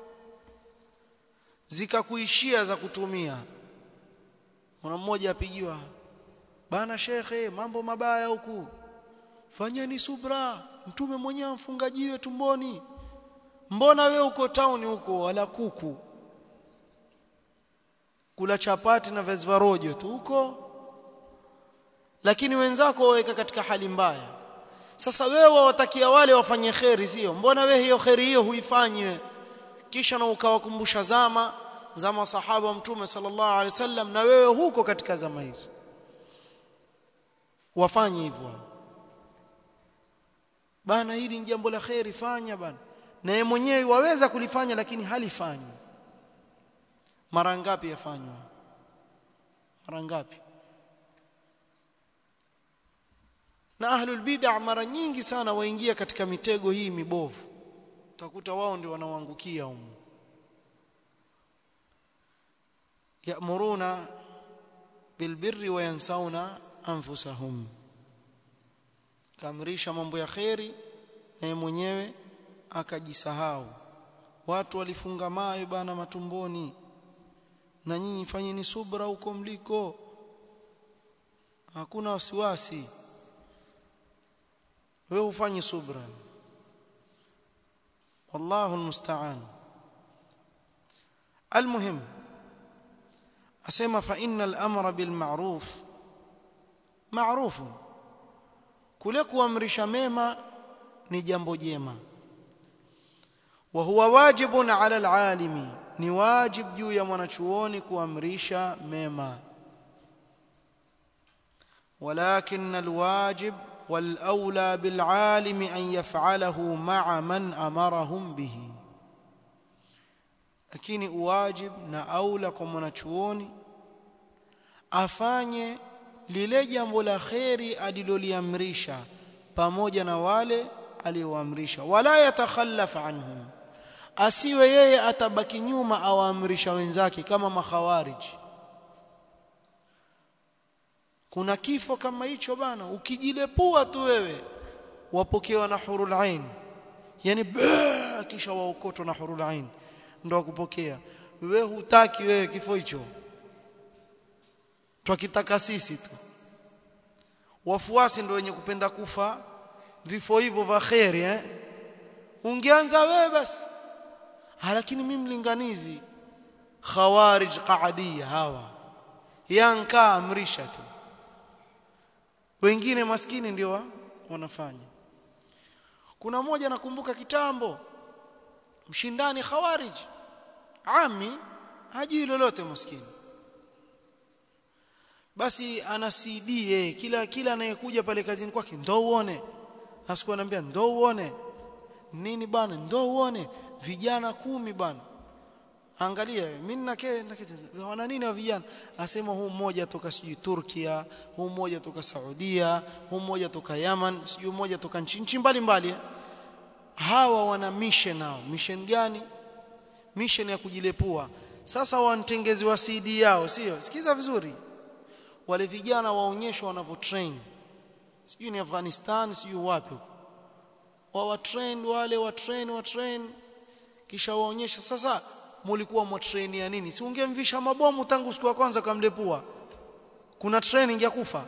zikakuishia za kutumia kuna mmoja apigiwa bana shekhe mambo mabaya huku fanyeni subra mtume mwenyewe amfungajiwe tumboni mbona we uko town huko wala kuku kula chapati na viazi rojo tu huko lakini wenzako waweka katika hali mbaya sasa wewe wawatakia wale wafanye kheri sio mbona wewe hiyo kheri hiyo huifanyi kisha na ukawakumbusha zama zama sahaba wa mtume sallallahu alaihi wasallam na wewe huko katika zama hizo wafanye hivyo bana hili ni jambo la kheri fanya bana na yeye mwenyewe waweza kulifanya lakini halifanyi mara ngapi yafanywa mara ngapi na ahlul bid'ah mara nyingi sana waingia katika mitego hii mibovu utakuta wao ndio wanaoangukia humo ya'muruna bilbirri wa yansawna anfusahum kaamrisha mambo ya kheri na mwenyewe akajisahau watu walifunga mawe bana matumboni na nyinyi fanyeni subra huko mliko hakuna wasiwasi wewe ufanye subra wallahu almusta'an almuhim asema fa innal amra bil ma'ruf ma'ruf kule kuamrisha mema ni jambo jema wa huwa wajibun ala alalimi ni wajib juu ya mwanachuoni kuamrisha mema ولكن الواجب والاولى بالعالم ان يفعله مع من امرهم به lakini uwajib na aula kwa mwanachuoni afanye lile jambo la kheri aliloliamrisha pamoja na wale alioamrisha wala yatakhallaf anhum asiwe yeye atabaki nyuma awaamrisha wenzake kama makhawariji kuna kifo kama hicho bana ukijilepua tu wewe wapokewa na hurul ain yani kisha waokotwa na hurul ain ndo wakupokea wewe hutaki wewe kifo hicho twakitaka sisi tu wafuasi ndio wenye kupenda kufa vifo hivyo vya khairi eh ungeanza wewe basi lakini mimi mlinganizi khawarij qaadia hawa yanka amrisha tu wengine maskini ndio wanafanya kuna mmoja nakumbuka kitambo mshindani khawarij ami hajui lolote maskini basi ana CD eh, kila kila anayekuja pale kazini kwake ndo uone asikuwa anambia ndo uone nini bana ndo uone vijana kumi bana angalia mimi nake wana nini wa vijana asema huu mmoja toka sijui Turkia huu mmoja toka Saudia huu mmoja toka Yaman sijui mmoja toka nchi nchi mbalimbali hawa wana mission nao mission gani mission ya kujilepua sasa wanatengezi wa CD yao sio sikiza vizuri wale vijana waonyeshwa wanavyo train sijui ni Afghanistan sijui wapi wa wa train wale wa train wa train kisha waonyesha sasa mulikuwa mwa train ya nini si ungemvisha mabomu tangu siku ya kwanza kamlepua kuna training ya kufa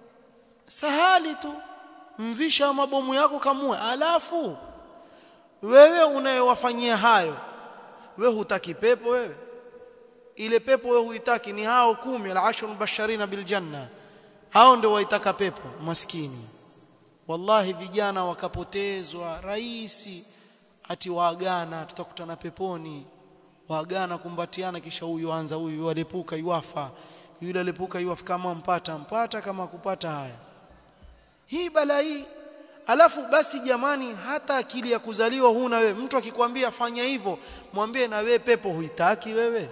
sahali tu mvisha mabomu yako kamue alafu wewe unayewafanyia hayo wewe hutaki pepo wewe ile pepo wewe huitaki ni hao kumi al-ashr basharina bil janna hao ndio waitaka pepo maskini wallahi vijana wakapotezwa raisi ati waagana tutakutana peponi waagana kumbatiana kisha huyu anza huyu alipuka yuafa yule alipuka yuafa kama mpata mpata kama kupata haya hii bala hii alafu basi jamani hata akili ya kuzaliwa huna wewe mtu akikwambia fanya hivyo mwambie na wewe pepo huitaki wewe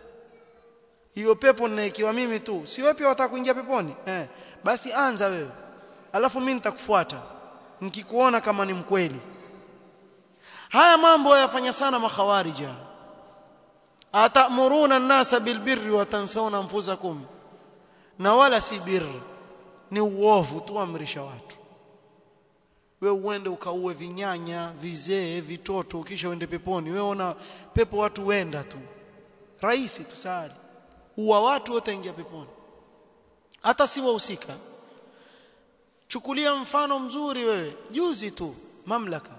hiyo pepo ninaikiwa mimi tu si wewe pia wataka kuingia peponi eh basi anza wewe alafu mimi nitakufuata nikikuona kama ni mkweli haya mambo yafanya sana makhawarija atamuruna an-nasa bilbirri wa tansawna anfusakum na wala si birri ni uovu tu amrisha watu wewe uende ukaue vinyanya vizee vitoto kisha uende peponi wewe una pepo watu wenda tu rahisi tu sali uwa watu wote ingia peponi hata si wahusika chukulia mfano mzuri wewe juzi tu mamlaka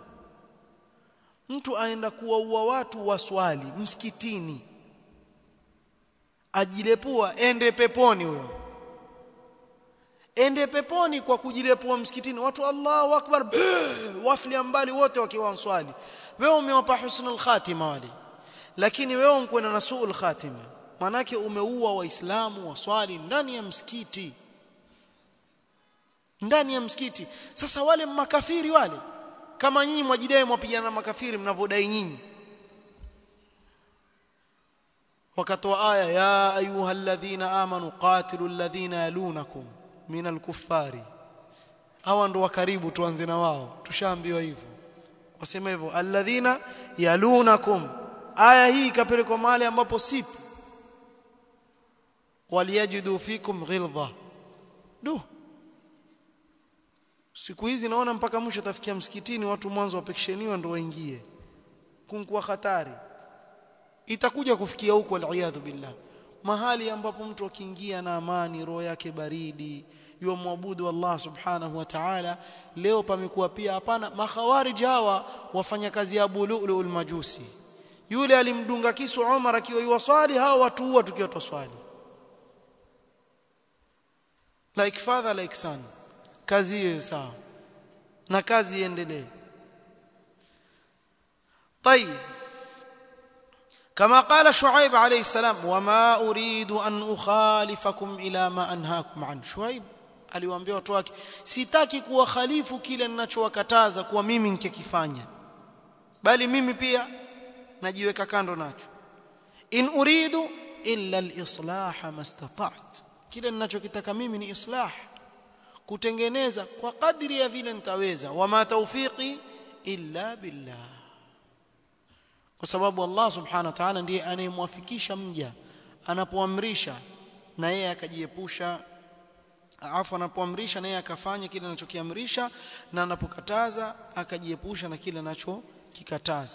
mtu aenda kuwaua watu waswali msikitini ajilepua ende peponi huyo ende peponi kwa kujilepua msikitini watu Allahu akbar wafli mbali wote wakiwa wanswali wewe umewapa husnul khatima wale lakini wewe unkwenda na suul khatima manake umeua waislamu waswali ndani ya msikiti ndani ya msikiti sasa wale makafiri wale kama nyinyi mwajidai mwapigana na makafiri mnavodai nyinyi wakatoa aya ya ayyuhalladhina amanu qatilu alladhina yalunakum min alkuffari hawa ndo wa karibu tuanze na wao tushaambiwa hivyo wasema hivyo alladhina yalunakum aya hii ikapelekwa mahali ambapo sipo waliyajidu fikum ghilza du siku hizi naona mpaka mwisho tafikia msikitini watu mwanzo wapekesheniwa ndo waingie kunkuwa hatari itakuja kufikia huko aliyadhu billah mahali ambapo mtu akiingia na amani roho yake baridi yomwabudu Allah subhanahu wa ta'ala leo pamekuwa pia hapana makhawarij hawa wafanya kazi ya bulul majusi yule alimdunga kisu Umar akiwa yuwaswali hao watu huwa tukiwa twaswali like father like son kazi hiyo sawa na kazi iendelee طيب كما قال شعيب عليه السلام وما أريد أن أخالفكم إلى ما أنهاكم عنه شعيب aliwaambia watu wake sitaki kuwakhalifu kile ninachowakataza kuwa mimi nikikifanya bali mimi pia najiweka kando nacho in uridu illa al-islah mastata'at kile ninachokitaka mimi ni islah kutengeneza kwa kadri ya vile nitaweza wama tawfiqi illa billah kwa sababu Allah subhanahu wa ta'ala ndiye anayemwafikisha mja anapoamrisha na yeye akajiepusha afu anapoamrisha na yeye akafanya kile anachokiamrisha na anapokataza akajiepusha na kile anachokikataza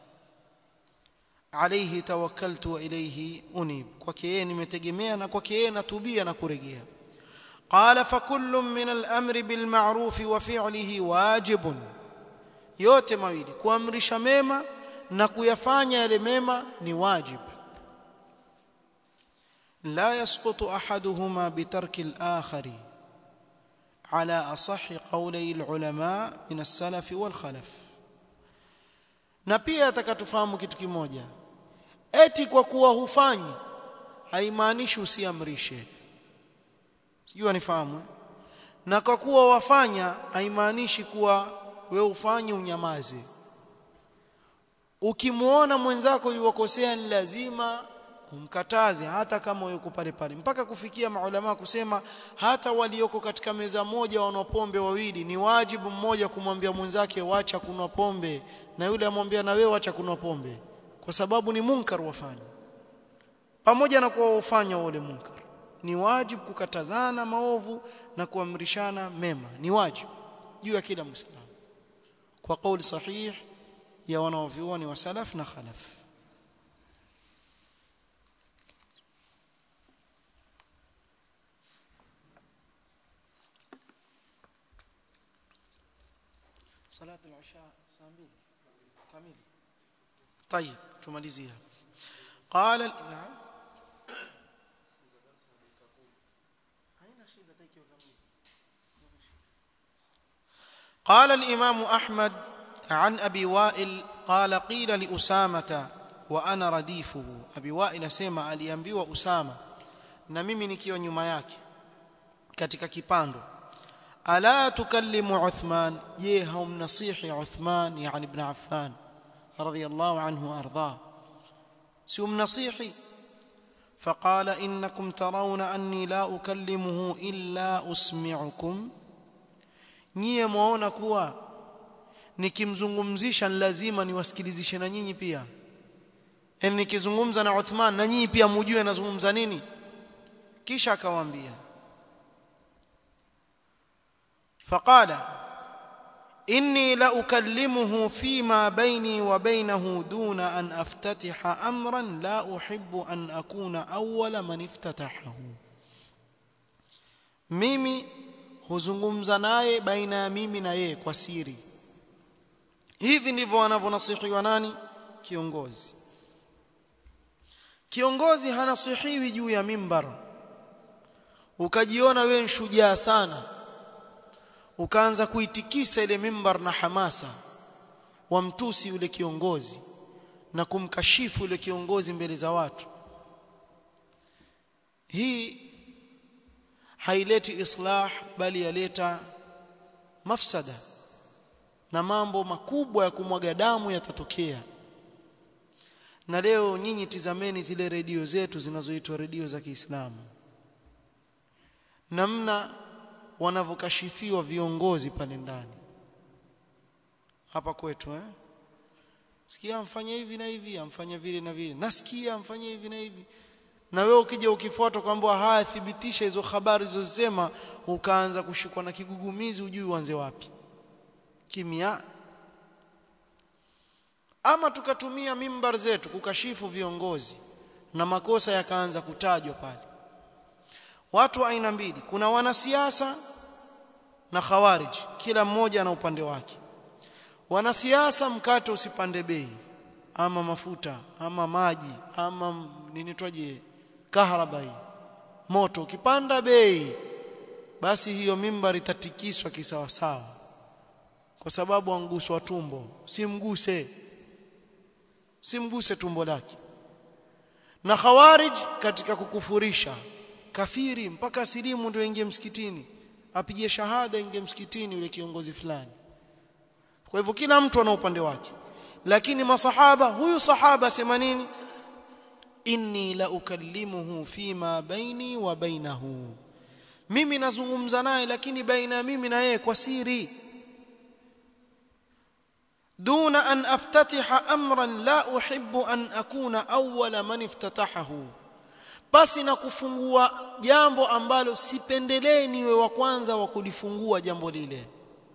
alayhi tawakkaltu wa ilayhi unib kwake yeye nimetegemea na kwake yeye natubia na kurejea قال فكل من الامر بالمعروف وفعله واجب yote mawili kuamrisha mema na kuyafanya yale mema ni wajib la yasqutu ahaduhuma bitarki al-akhari ala asahhi qawli al-ulama min as-salaf wal-khalaf na pia atakatufahamu kitu kimoja eti kwa kuwa hufanyi haimaanishi usiamrishe sijui nifahamu na kwa kuwa wafanya haimaanishi kuwa wewe ufanye unyamaze ukimuona mwenzako yuwakosea ni lazima umkataze hata kama yuko pale pale mpaka kufikia maulama kusema hata walioko katika meza moja wanwa pombe wawili ni wajibu mmoja kumwambia mwenzake wacha kunwa pombe na yule amwambia na wewe wacha kunwa pombe kwa sababu ni munkar wafanya pamoja na kuwa ufanya wale munkar ni wajibu kukatazana maovu na kuamrishana mema ni wajibu juu ya kila muislamu kwa kauli sahih ya wanaovyuoni wa salaf na khalaf صلاه العشاء saa 2 kamili طيب tumalizia قال نعم قال الإمام أحمد عن أبي وائل قال قيل لأسامة وأنا رديفه أبي وائل سيما aliambiwa Usama na mimi nikiwa nyuma yake katika kipando ala tukallimu Uthman je haumnasihi Uthman yani ibn Affan radiyallahu anhu arda si umnasihi فقال إنكم ترون أني لا أكلمه إلا أسمعكم nyie mwaona kuwa nikimzungumzisha lazima niwasikilizishe na nyinyi pia yani nikizungumza na Uthman na nyinyi pia mujue nazungumza nini kisha akawaambia faqala inni la ukallimuhu fima baini wa bainahu duna an aftatiha amran la uhibbu an akuna awwala man iftatahahu mimi huzungumza naye baina ya mimi na yeye kwa siri hivi ndivyo wanavyonasihiwa nani kiongozi kiongozi hanasihiwi juu ya mimbar ukajiona wewe shujaa sana ukaanza kuitikisa ile mimbar na hamasa wamtusi yule kiongozi na kumkashifu yule kiongozi mbele za watu hii haileti islah bali yaleta mafsada na mambo makubwa ya kumwaga damu yatatokea na leo nyinyi tizameni zile redio zetu zinazoitwa redio za Kiislamu namna wanavyokashifiwa viongozi pale ndani hapa kwetu eh sikia amfanye hivi na hivi amfanye vile na vile nasikia amfanye hivi na hivi na wewe ukija ukifuata kwamba haya thibitisha hizo habari zilizosema ukaanza kushikwa na kigugumizi ujui uanze wapi kimya ama tukatumia mimbar zetu kukashifu viongozi na makosa yakaanza kutajwa pale watu aina mbili kuna wanasiasa na khawarij kila mmoja ana upande wake wanasiasa mkate usipande bei ama mafuta ama maji ama nini twaje kaharaba moto ukipanda bei basi hiyo mimbar itatikiswa kisawasawa kwa sababu anguswa tumbo simguse simguse tumbo lake na khawarij katika kukufurisha kafiri mpaka silimu ndio ingie msikitini apige shahada ingie msikitini yule kiongozi fulani kwa hivyo kila mtu ana upande wake lakini masahaba huyu sahaba sema nini inni la ukallimuhu fima baini wa bainahu mimi nazungumza naye lakini baina mimi na yeye kwa siri دون أن أفتتح أمرا لا أحب أن أكون أول من افتتحه basi na kufungua jambo ambalo sipendelee niwe wa kwanza wa kulifungua jambo lile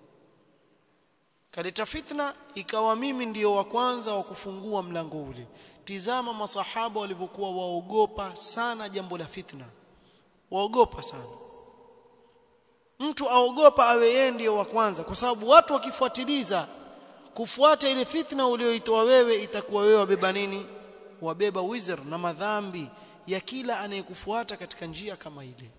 kaleta fitna ikawa mimi ndiyo wa kwanza wa kufungua mlango ule tizama masahaba walivyokuwa waogopa sana jambo la fitna waogopa sana mtu aogopa awe yeye ndiyo wa kwanza kwa sababu watu wakifuatiliza kufuata ile fitna uliyoitoa wewe itakuwa wewe wabeba nini wabeba wizr na madhambi ya kila anayekufuata katika njia kama ile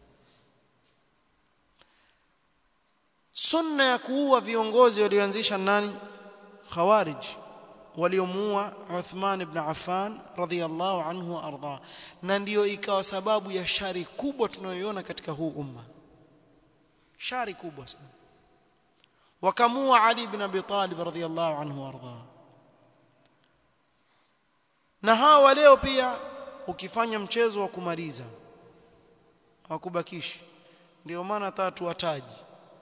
sunna ya kuua viongozi walioanzisha nani khawarij waliomuua Uthman ibn Affan radhiyallahu anhu wa arda na ndiyo ikawa sababu ya shari kubwa tunayoiona katika huu umma shari kubwa sana wakamua Ali ibn Abi Talib radhiyallahu anhu warda na hawa leo pia ukifanya mchezo wa kumaliza hakubakishi ndio maana tatu wataji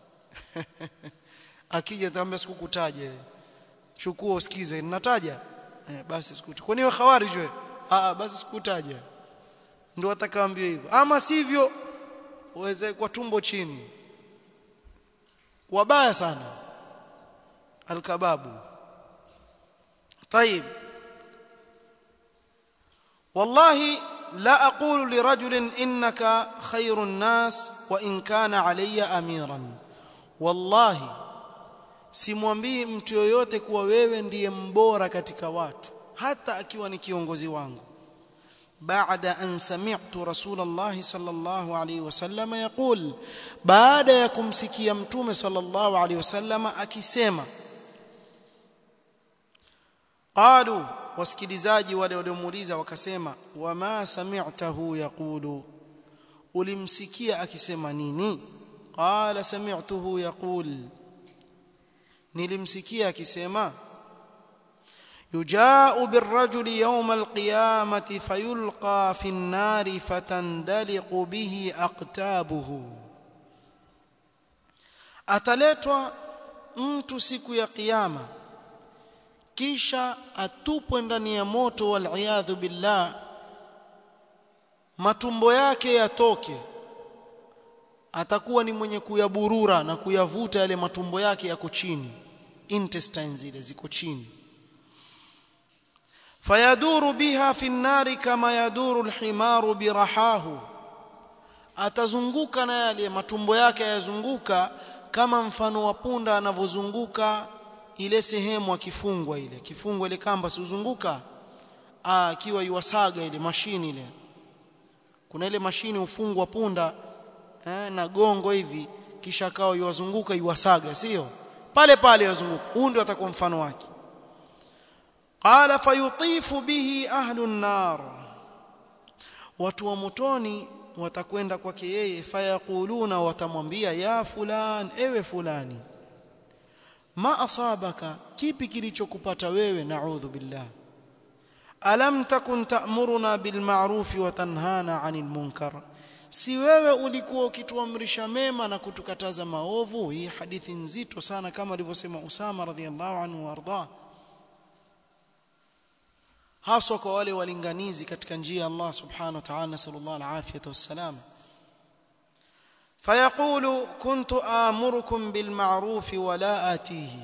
akija tambia sikukutaja chukua usikize ninataja eh, basi sikutaja kwani wewe khawarij wewe ah basi sikutaja ndio atakaambia hivyo ama sivyo uweze kwa tumbo chini wabaya sana alkababu طيب والله لا أقول لرجل إنك خير الناس وإن كان علي أميرا والله simwambii mtu yoyote kuwa wewe ndiye mbora katika watu hata akiwa ni kiongozi wangu baada an sami'tu rasulullah sallallahu alayhi wasallam yaqul baada ya kumsikia mtume sallallahu alayhi wasallam akisema qalu wasikilizaji wale waliomuuliza wakasema wama sami'tahu yaqulu ulimsikia akisema nini qala sami'tuhu yaqul nilimsikia akisema يجاء بالرجل يوم القيامة فيلقى في النار فتندلق به أقتابه ataletwa mtu siku ya kiyama kisha atupwe ndani ya moto waliyadhu billah matumbo yake yatoke atakuwa ni mwenye kuyaburura na kuyavuta yale matumbo yake yako chini intestines zile ziko chini fayaduru biha fi nnari kama yaduru alhimaru birahahu atazunguka na yale matumbo yake yazunguka kama mfano wa punda anavyozunguka ile sehemu akifungwa ile kifungwa ile kamba siuzunguka akiwa yuwasaga ile mashini ile kuna ile mashini ufungwa punda eh, na gongo hivi kisha kao iwazunguka iwasaga sio pale pale iwazunguka huu ndio atakuwa mfano wake qala fayutifu bihi ahlu nar watu wa motoni watakwenda kwake yeye fayaquluna watamwambia ya fulan ewe fulani ma asabaka kipi kilichokupata wewe naudhu billah alam takun ta'muruna bil ma'ruf wa tanhana 'anil munkar si wewe ulikuwa ukituamrisha mema na kutukataza maovu hii hadithi nzito sana kama alivyosema Usama radhiallahu anhu warda haswa kwa wale walinganizi katika njia ya Allah subhanahu wa ta'ala nasallallahu alafiyata wassalam فيقول كنت آمركم بالمعروف ولا آتيه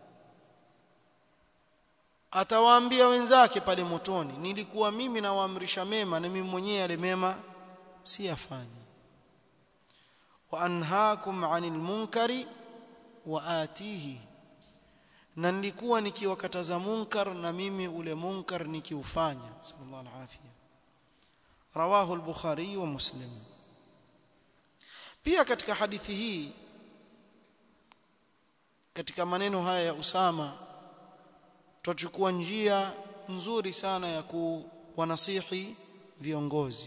atawaambia wenzake pale motoni nilikuwa mimi nawaamrisha mema na mimi mwenyewe yale mema siyafanyi wa anhaakum 'anil munkari wa atihi na nilikuwa nikiwakataza munkar na mimi ule munkar nikiufanya sallallahu alaihi rawahu al-bukhari wa muslim pia katika hadithi hii katika maneno haya ya Usama tutachukua njia nzuri sana ya kuwanasihi viongozi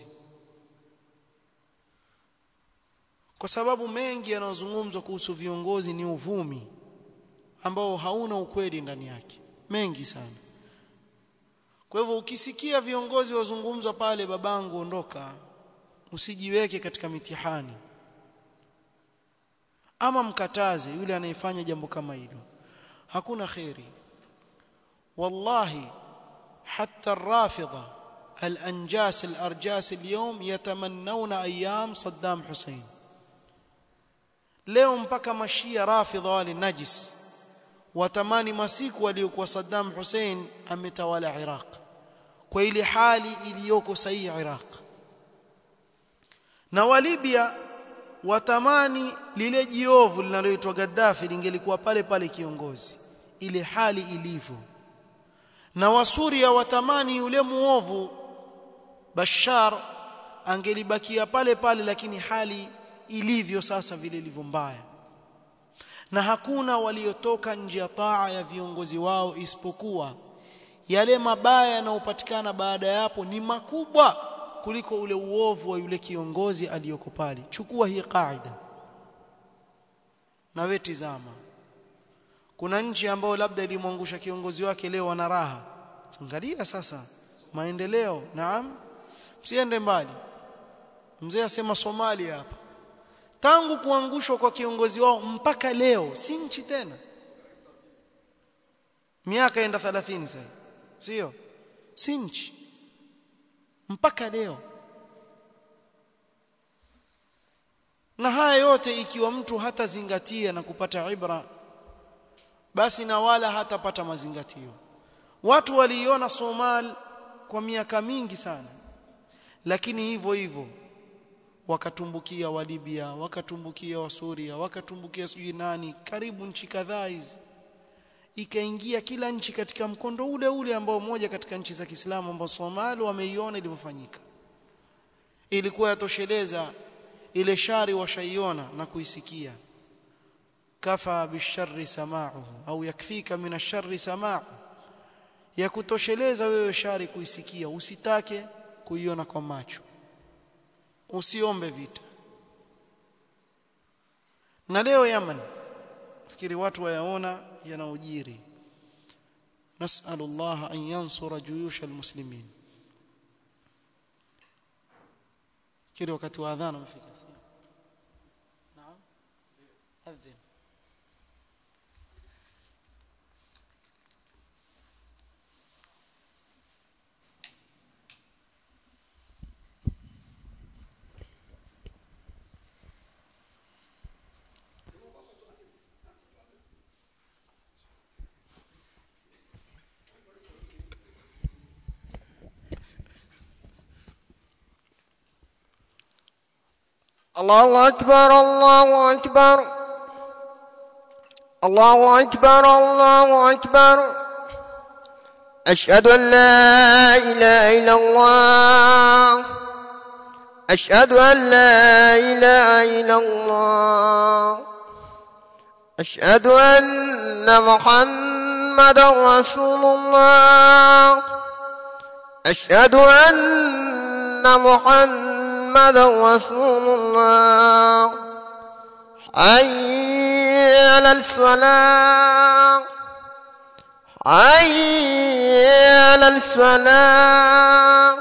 kwa sababu mengi yanayozungumzwa kuhusu viongozi ni uvumi ambao hauna ukweli ndani yake mengi sana kwa hivyo ukisikia viongozi wazungumzwa pale babangu ondoka usijiweke katika mitihani ama mkataze yule anayefanya jambo kama hilo hakuna khairi wallahi hatta الرافضه الانجاس الارجاس اليوم يتمنون ايام صدام حسين leo mpaka mashia rafidha wale najis watamani masiku waliokuwa Saddam Hussein ametawala Iraq kwa ile hali iliyoko sahihi Iraq na wa Libya watamani lile jiovu linaloitwa Gaddafi lingelikuwa pale pale kiongozi ile hali ilivyo na wasuria watamani yule muovu Bashar angelibakia pale pale lakini hali ilivyo sasa vile ilivyo mbaya na hakuna waliotoka nje ya taa ya viongozi wao isipokuwa yale mabaya yanayopatikana baada ya hapo ni makubwa kuliko ule uovu wa yule kiongozi aliyoko pale chukua hii kaida na wewe tizama kuna nchi ambayo labda ilimwangusha kiongozi wake leo wana raha angalia sasa maendeleo naam msiende mbali mzee asema Somalia hapa tangu kuangushwa kwa kiongozi wao mpaka leo si nchi tena miaka enda 30 sasa sio si nchi mpaka leo na haya yote ikiwa mtu hatazingatia na kupata ibra basi na wala hatapata mazingatio watu waliiona Somal kwa miaka mingi sana lakini hivyo hivyo wakatumbukia wa Libya wakatumbukia wa Suria wakatumbukia sijui nani karibu nchi kadhaa hizi ikaingia kila nchi katika mkondo ule ule ambao moja katika nchi za Kiislamu ambao Somali wameiona ilivyofanyika ilikuwa yatosheleza ile shari washaiona na kuisikia kafa bisharri sama'uhu au yakfika min asharri sama'u ya kutosheleza wewe shari kuisikia usitake kuiona kwa macho usiombe vita na leo Yaman fikiri watu wayaona yanaojiri نسأل الله أن ينصر جيوش المسلمين كيري وقت واذان مفيك نعم أذن الله أكبر الله أكبر الله أكبر الله أكبر أشهد أن لا إله إلا الله أشهد أن لا إله إلا الله أشهد أن محمدا رسول الله أشهد أن محمدا رسول الله حي على الصلاة حي على الصلاة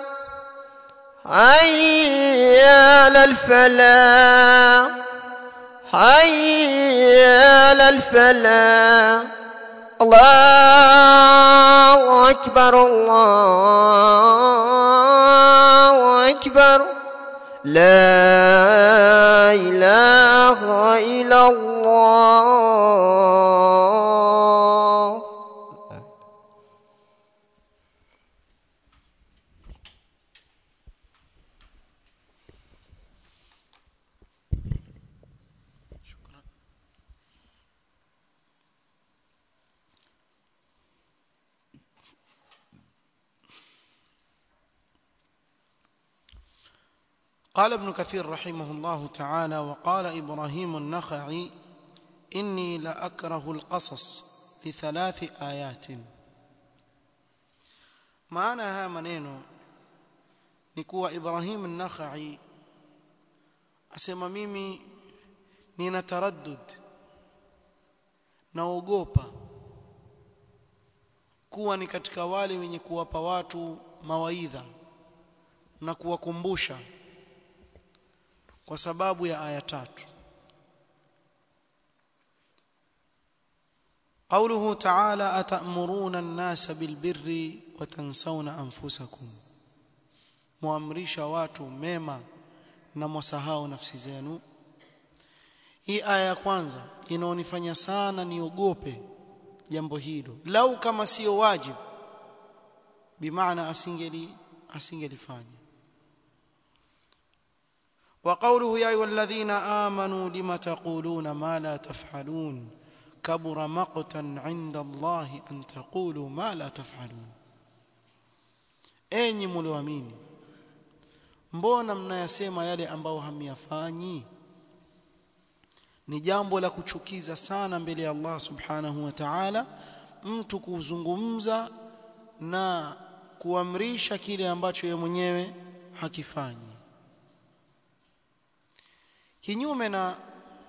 حي على الفلاح حي على الفلاح الله أكبر الله أكبر لا إله إلا الله قال ابن كثير رحمه الله تعالى وقال إبراهيم النخعي إني لأكره القصص لثلاث آيات معناها منينو نكوى إبراهيم النخعي asema mimi nina taraddud naogopa kuwa ni katika wale wenye kuwapa watu mawaidha na kuwakumbusha kwa sababu ya aya tatu قوله تعالى أتأمرون الناس بالبر وتنسون أنفسكم muamrisha watu mema na mwasahau nafsi zenu hii aya ya kwanza inaonifanya sana niogope jambo hilo lau kama sio wajibu bimaana asingeli asingelifanya وقوله يا ايها الذين امنوا لم تقولون ما لا تفعلون كبر مقتا عند الله ان تقولوا ما لا تفعلون enyi mlioamini mbona mnayasema yale ambayo hamyafanyi ni jambo la kuchukiza sana mbele ya Allah subhanahu wa ta'ala mtu kuzungumza na kuamrisha kile ambacho yeye mwenyewe hakifanyi kinyume na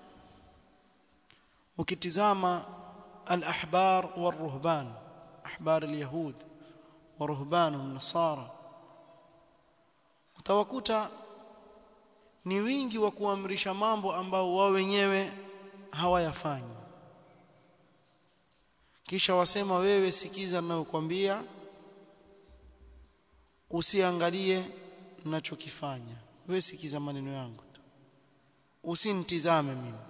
ukitizama al-ahbar war-ruhban ahbar al-yahud wa ruhban an-nasara utawakuta ni wingi wa kuamrisha mambo ambao wao wenyewe hawayafanyi kisha wasema wewe sikiza ninayokuambia usiangalie ninachokifanya wewe sikiza maneno yangu tu usinitizame mimi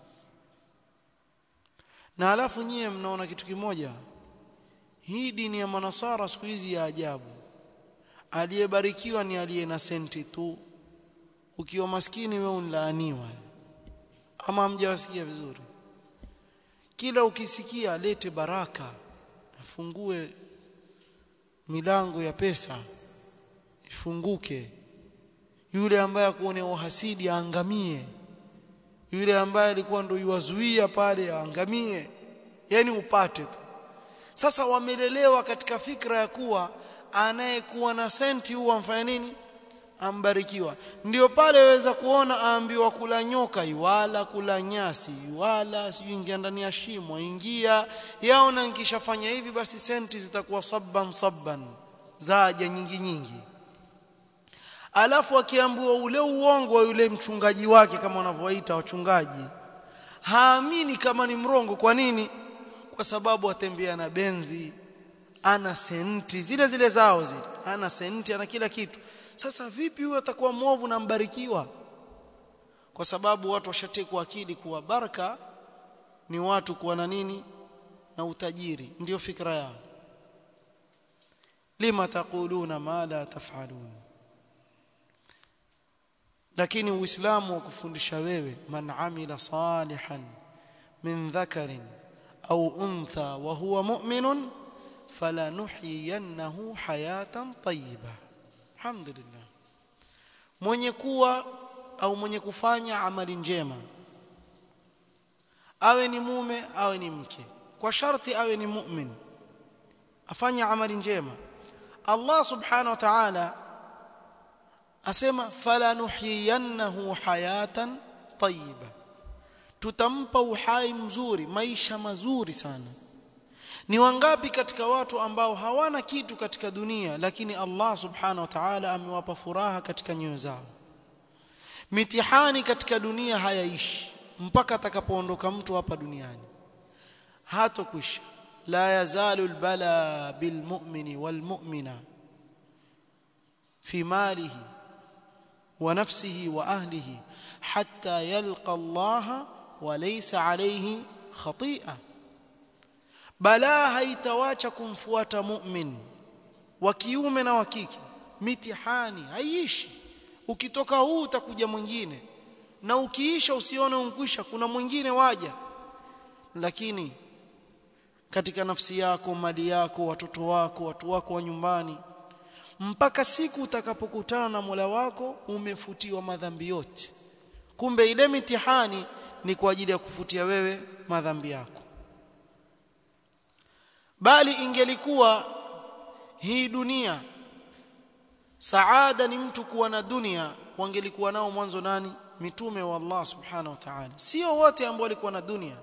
na alafu nyie mnaona kitu kimoja hii dini ya manasara siku hizi ya ajabu aliyebarikiwa ni aliye na senti tu ukiwa maskini wewe unlaaniwa ama hamjawasikia vizuri kila ukisikia lete baraka afungue milango ya pesa ifunguke yule ambaye akuone uhasidi aangamie yule ambaye alikuwa ndio yuwazuia pale aangamie yani upate tu sasa wamelelewa katika fikra ya kuwa anayekuwa na senti huwa amfanya nini ambarikiwa ndio pale waweza kuona aambiwa kula nyoka iwala kula nyasi iwala sijui ingia ndani ya shimo ingia yaona nikishafanya hivi basi senti zitakuwa sabban sabban zaja nyingi nyingi alafu akiambiwa ule uongo wa yule mchungaji wake kama wanavyoita wachungaji haamini kama ni mrongo kwa nini kwa sababu atembea na benzi ana senti zile zile zao zile ana senti ana kila kitu sasa vipi huyo atakuwa mwovu na mbarikiwa kwa sababu watu washatekwa akili kuwa baraka ni watu kuwa na nini na utajiri ndio fikra yao lima taquluna ma la taf'alun lakini uislamu wakufundisha wewe man amila salihan min dhakarin au untha wa huwa mu'minun falanuhyiyannahu hayatan tayyibah alhamdulillah mwenye kuwa au mwenye kufanya amali njema awe ni mume awe ni mke kwa sharti awe ni mu'min afanye amali njema Allah subhanahu wa ta'ala asema fala nuhyiyannahu hayatan tayyiba tutampa uhai mzuri maisha mazuri sana ni wangapi katika watu ambao hawana kitu katika dunia lakini Allah subhanahu wa ta'ala amewapa furaha katika nyoyo zao mitihani katika dunia hayaishi mpaka atakapoondoka mtu hapa duniani hatokwisha la yazalu albala bilmu'mini walmu'mina fi malihi wa nafsihi wa ahlihi hatta yalqa Allah wa laysa alayhi khati'a balaa haitawacha kumfuata mu'min wa kiume na wa kike mitihani haiishi ukitoka huu utakuja mwingine na ukiisha usione unkwisha kuna mwingine waja lakini katika nafsi yako mali yako watoto wako watu wako wa nyumbani mpaka siku utakapokutana na Mola wako umefutiwa madhambi yote kumbe ile mitihani ni kwa ajili ya kufutia wewe madhambi yako bali ingelikuwa hii dunia saada ni mtu kuwa na dunia wangelikuwa nao mwanzo nani mitume wa Allah subhanahu wa ta'ala sio wote ambao walikuwa na dunia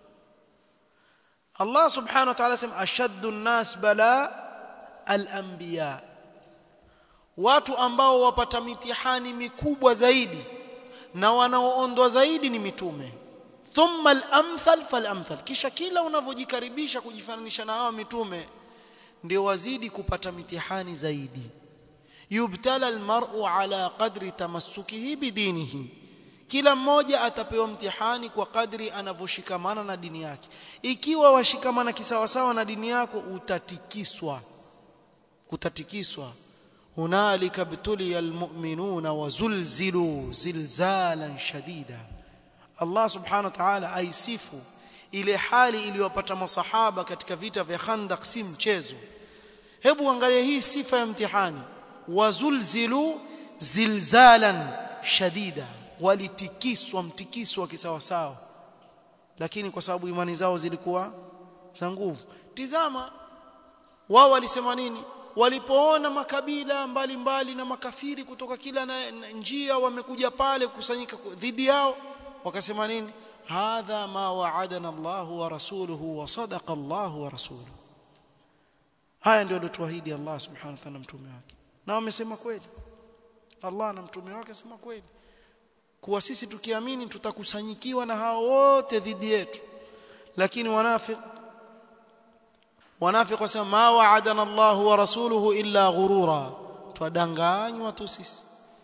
Allah subhanahu wa ta'ala sema ashaddu an-nas bala al-anbiya watu ambao wapata mitihani mikubwa zaidi na wanaoondwa zaidi ni mitume thumma al-amthal fal-amthal kisha kila unavyojikaribisha kujifananisha na hawa mitume ndio wazidi kupata mitihani zaidi yubtala al-mar'u ala qadri tamassukihi bidinihi kila mmoja atapewa mtihani kwa kadri anavyoshikamana na dini yake ikiwa washikamana kisawasawa na dini yako utatikiswa utatikiswa hunalika btuliya almu'minuna wazulzilu zilzalan shadida Allah subhanahu wa ta'ala aisifu ile hali iliyopata masahaba katika vita vya Khandaq si mchezo hebu angalia hii sifa ya mtihani wazulzilu zilzalan shadida walitikiswa mtikiso wa kisawasawa lakini kwa sababu imani zao zilikuwa za nguvu tizama wao walisema nini walipoona makabila mbalimbali mbali na makafiri kutoka kila na, na njia wamekuja pale kukusanyika dhidi yao wakasema nini hadha ma wa'adana Allahu wa rasuluhu wa sadaqa Allahu wa rasuluhu haya ndio alituahidi Allah subhanahu wa ta'ala mtume wake na wamesema kweli Allah na mtume wake sema kweli kuwa sisi tukiamini tutakusanyikiwa na hao wote dhidi yetu lakini wanafiq wanafiq wasema ma wa'adana Allah wa rasuluhu illa ghurura twadanganywa tu sisi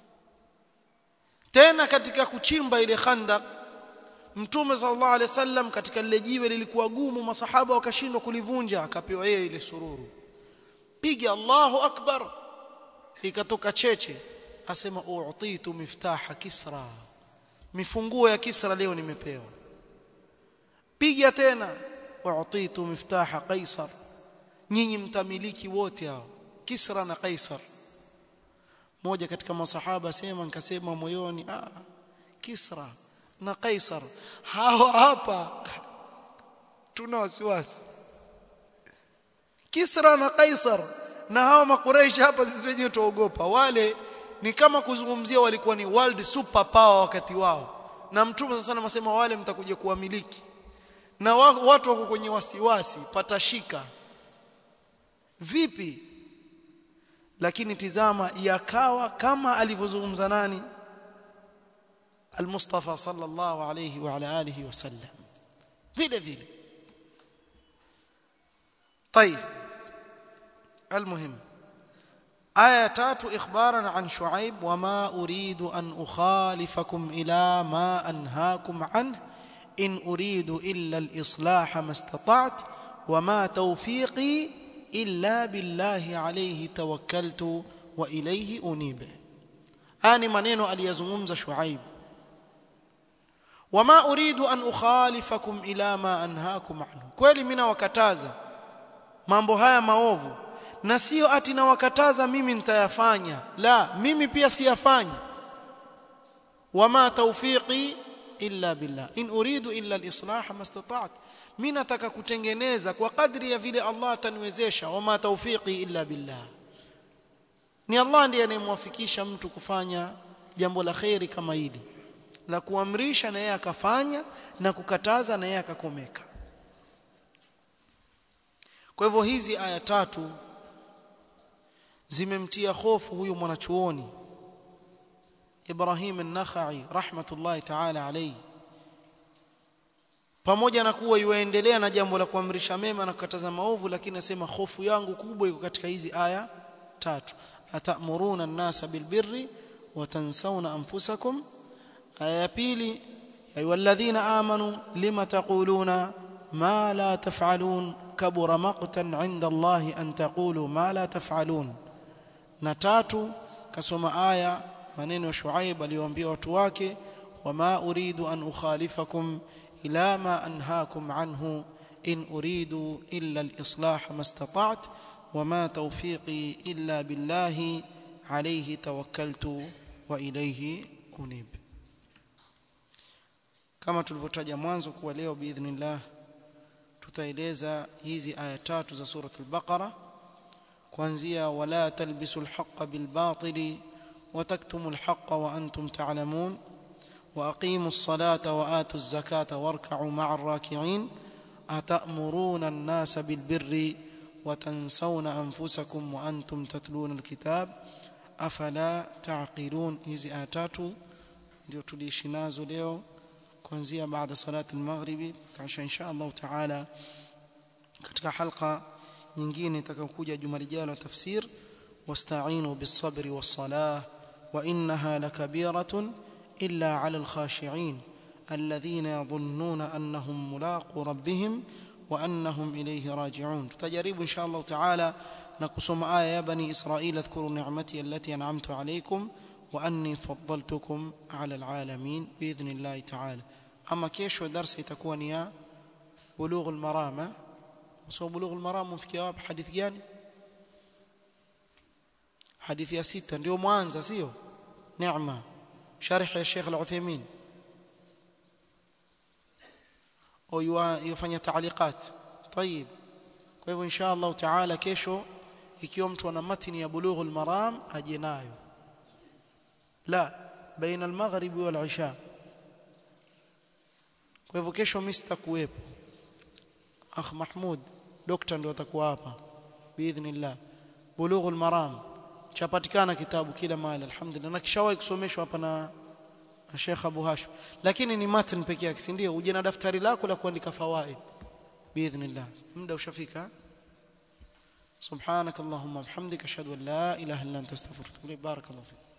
tena katika kuchimba ile khandaq mtume sallallahu alaihi wasallam katika lile jiwe lilikuwa gumu masahaba wakashindwa kulivunja akapewa yeye ile sururu piga Allahu akbar ikatoka cheche asema u'titu miftaha kisra mifunguo ya kisra leo nimepewa piga tena u'titu miftaha qaisar nyinyi mtamiliki wote hao kisra na qaisar moja katika masahaba sema nikasema moyoni ah kisra na qaisar hao hapa tuna wasiwasi kisra na qaisar na hawa makureishi hapa sisi wenyewe tuogopa wale ni kama kuzungumzia walikuwa ni world super power wakati wao na mtume sasa anasema wale mtakuja kuwamiliki na watu wako kwenye wasiwasi patashika vipi lakini tizama yakawa kama alivyozungumza nani المصطفى صلى الله عليه وعلى اله وسلم vile vile طيب المهم آية تات إخبارا عن شعيب وما أريد أن أخالفكم إلى ما أنهاكم عنه إن أريد إلا الإصلاح ما استطعت وما توفيقي إلا بالله عليه توكلت وإليه أنيب آني منين أليزممز شعيب وما أريد أن أخالفكم إلى ما أنهاكم عنه kweli mimi nawakataza mambo haya maovu na sio ati nawakataza mimi nitayafanya la mimi pia siyafanyi wama tawfiqi illa billah in uridu illa al-islah mastata'at mimi nataka kutengeneza kwa kadri ya vile Allah ataniwezesha wama tawfiqi illa billah ni Allah ndiye anayemwafikisha mtu kufanya jambo la khairi kama hili la kuamrisha na yeye akafanya na kukataza na yeye akakomeka kwa hivyo hizi aya tatu zimemtia hofu huyu mwanachuoni Ibrahim an-Nakhai rahmatullahi ta'ala alayhi pamoja na kuwa yuendelea na jambo la kuamrisha mema na kukataza maovu lakini nasema hofu yangu kubwa iko katika hizi aya tatu atamuruna an-nasa bilbirri wa tansawna anfusakum aya ya pili ayyuhalladhina amanu lima taquluna ma la taf'alun kabura maqtan 'inda Allahi an taqulu ma la taf'alun na tatu kasoma aya maneno ya Shuaib aliyoambia watu wake wama uridu an ukhalifakum ila ma anhaakum anhu in uridu illa al-islah mastata'tu wama tawfiqi illa billahi alayhi tawakkaltu wa ilayhi unib kama tulivyotaja mwanzo kuwa leo biidhnillah tutaeleza hizi aya tatu za suratul baqara kuanzia wala talbisul haqqa bil batili وتكتموا الحق وأنتم تعلمون وأقيموا الصلاة وآتوا الزكاة واركعوا مع الراكعين أتأمرون الناس بالبر وتنسون أنفسكم وأنتم تتلون الكتاب أفلا تعقلون hizi aya tatu ndio tuliishi nazo leo kuanzia baada salati al-maghribi kisha insha Allah taala katika halqa nyingine itakayokuja juma lijalo tafsir واستعينوا بالصبر والصلاه وانها لكبيره الا على الخاشعين الذين يظنون انهم ملاقو ربهم وانهم اليه راجعون تجرب ان شاء الله تعالى نقسم ايه يا بني اسرائيل اذكروا نعمتي التي انعمت عليكم واني فضلتكم على العالمين باذن الله تعالى اما kesho darasa itakuwa ni ya bulugh al-maram so bulugh al-maram mfikia wapi hadithi gani hadithi ya sita ndio mwanza sio neema sharh ya Sheikh Al-Uthaymeen au yufanya taaliqat طيب kwa hivyo insha Allah taala kesho ikiwa mtu ana matini ya bulugh al-maram aje nayo la baina al-maghrib wal isha kwa hivyo kesho mimi sitakuwepo akh Mahmud dokta ndio atakuwa hapa biidhnillah bulugh al-maram chapatikana kitabu kila mahali alhamdulillah na kishawahi kusomeshwa hapa na Sheikh Abu Hashim lakini ni matn pekee yake si ndio uje na daftari lako la kuandika fawaid biidhnillah muda ushafika سبحانك اللهم وبحمدك اشهد ان لا اله الا انت استغفرك واتوب اليك بارك الله فيك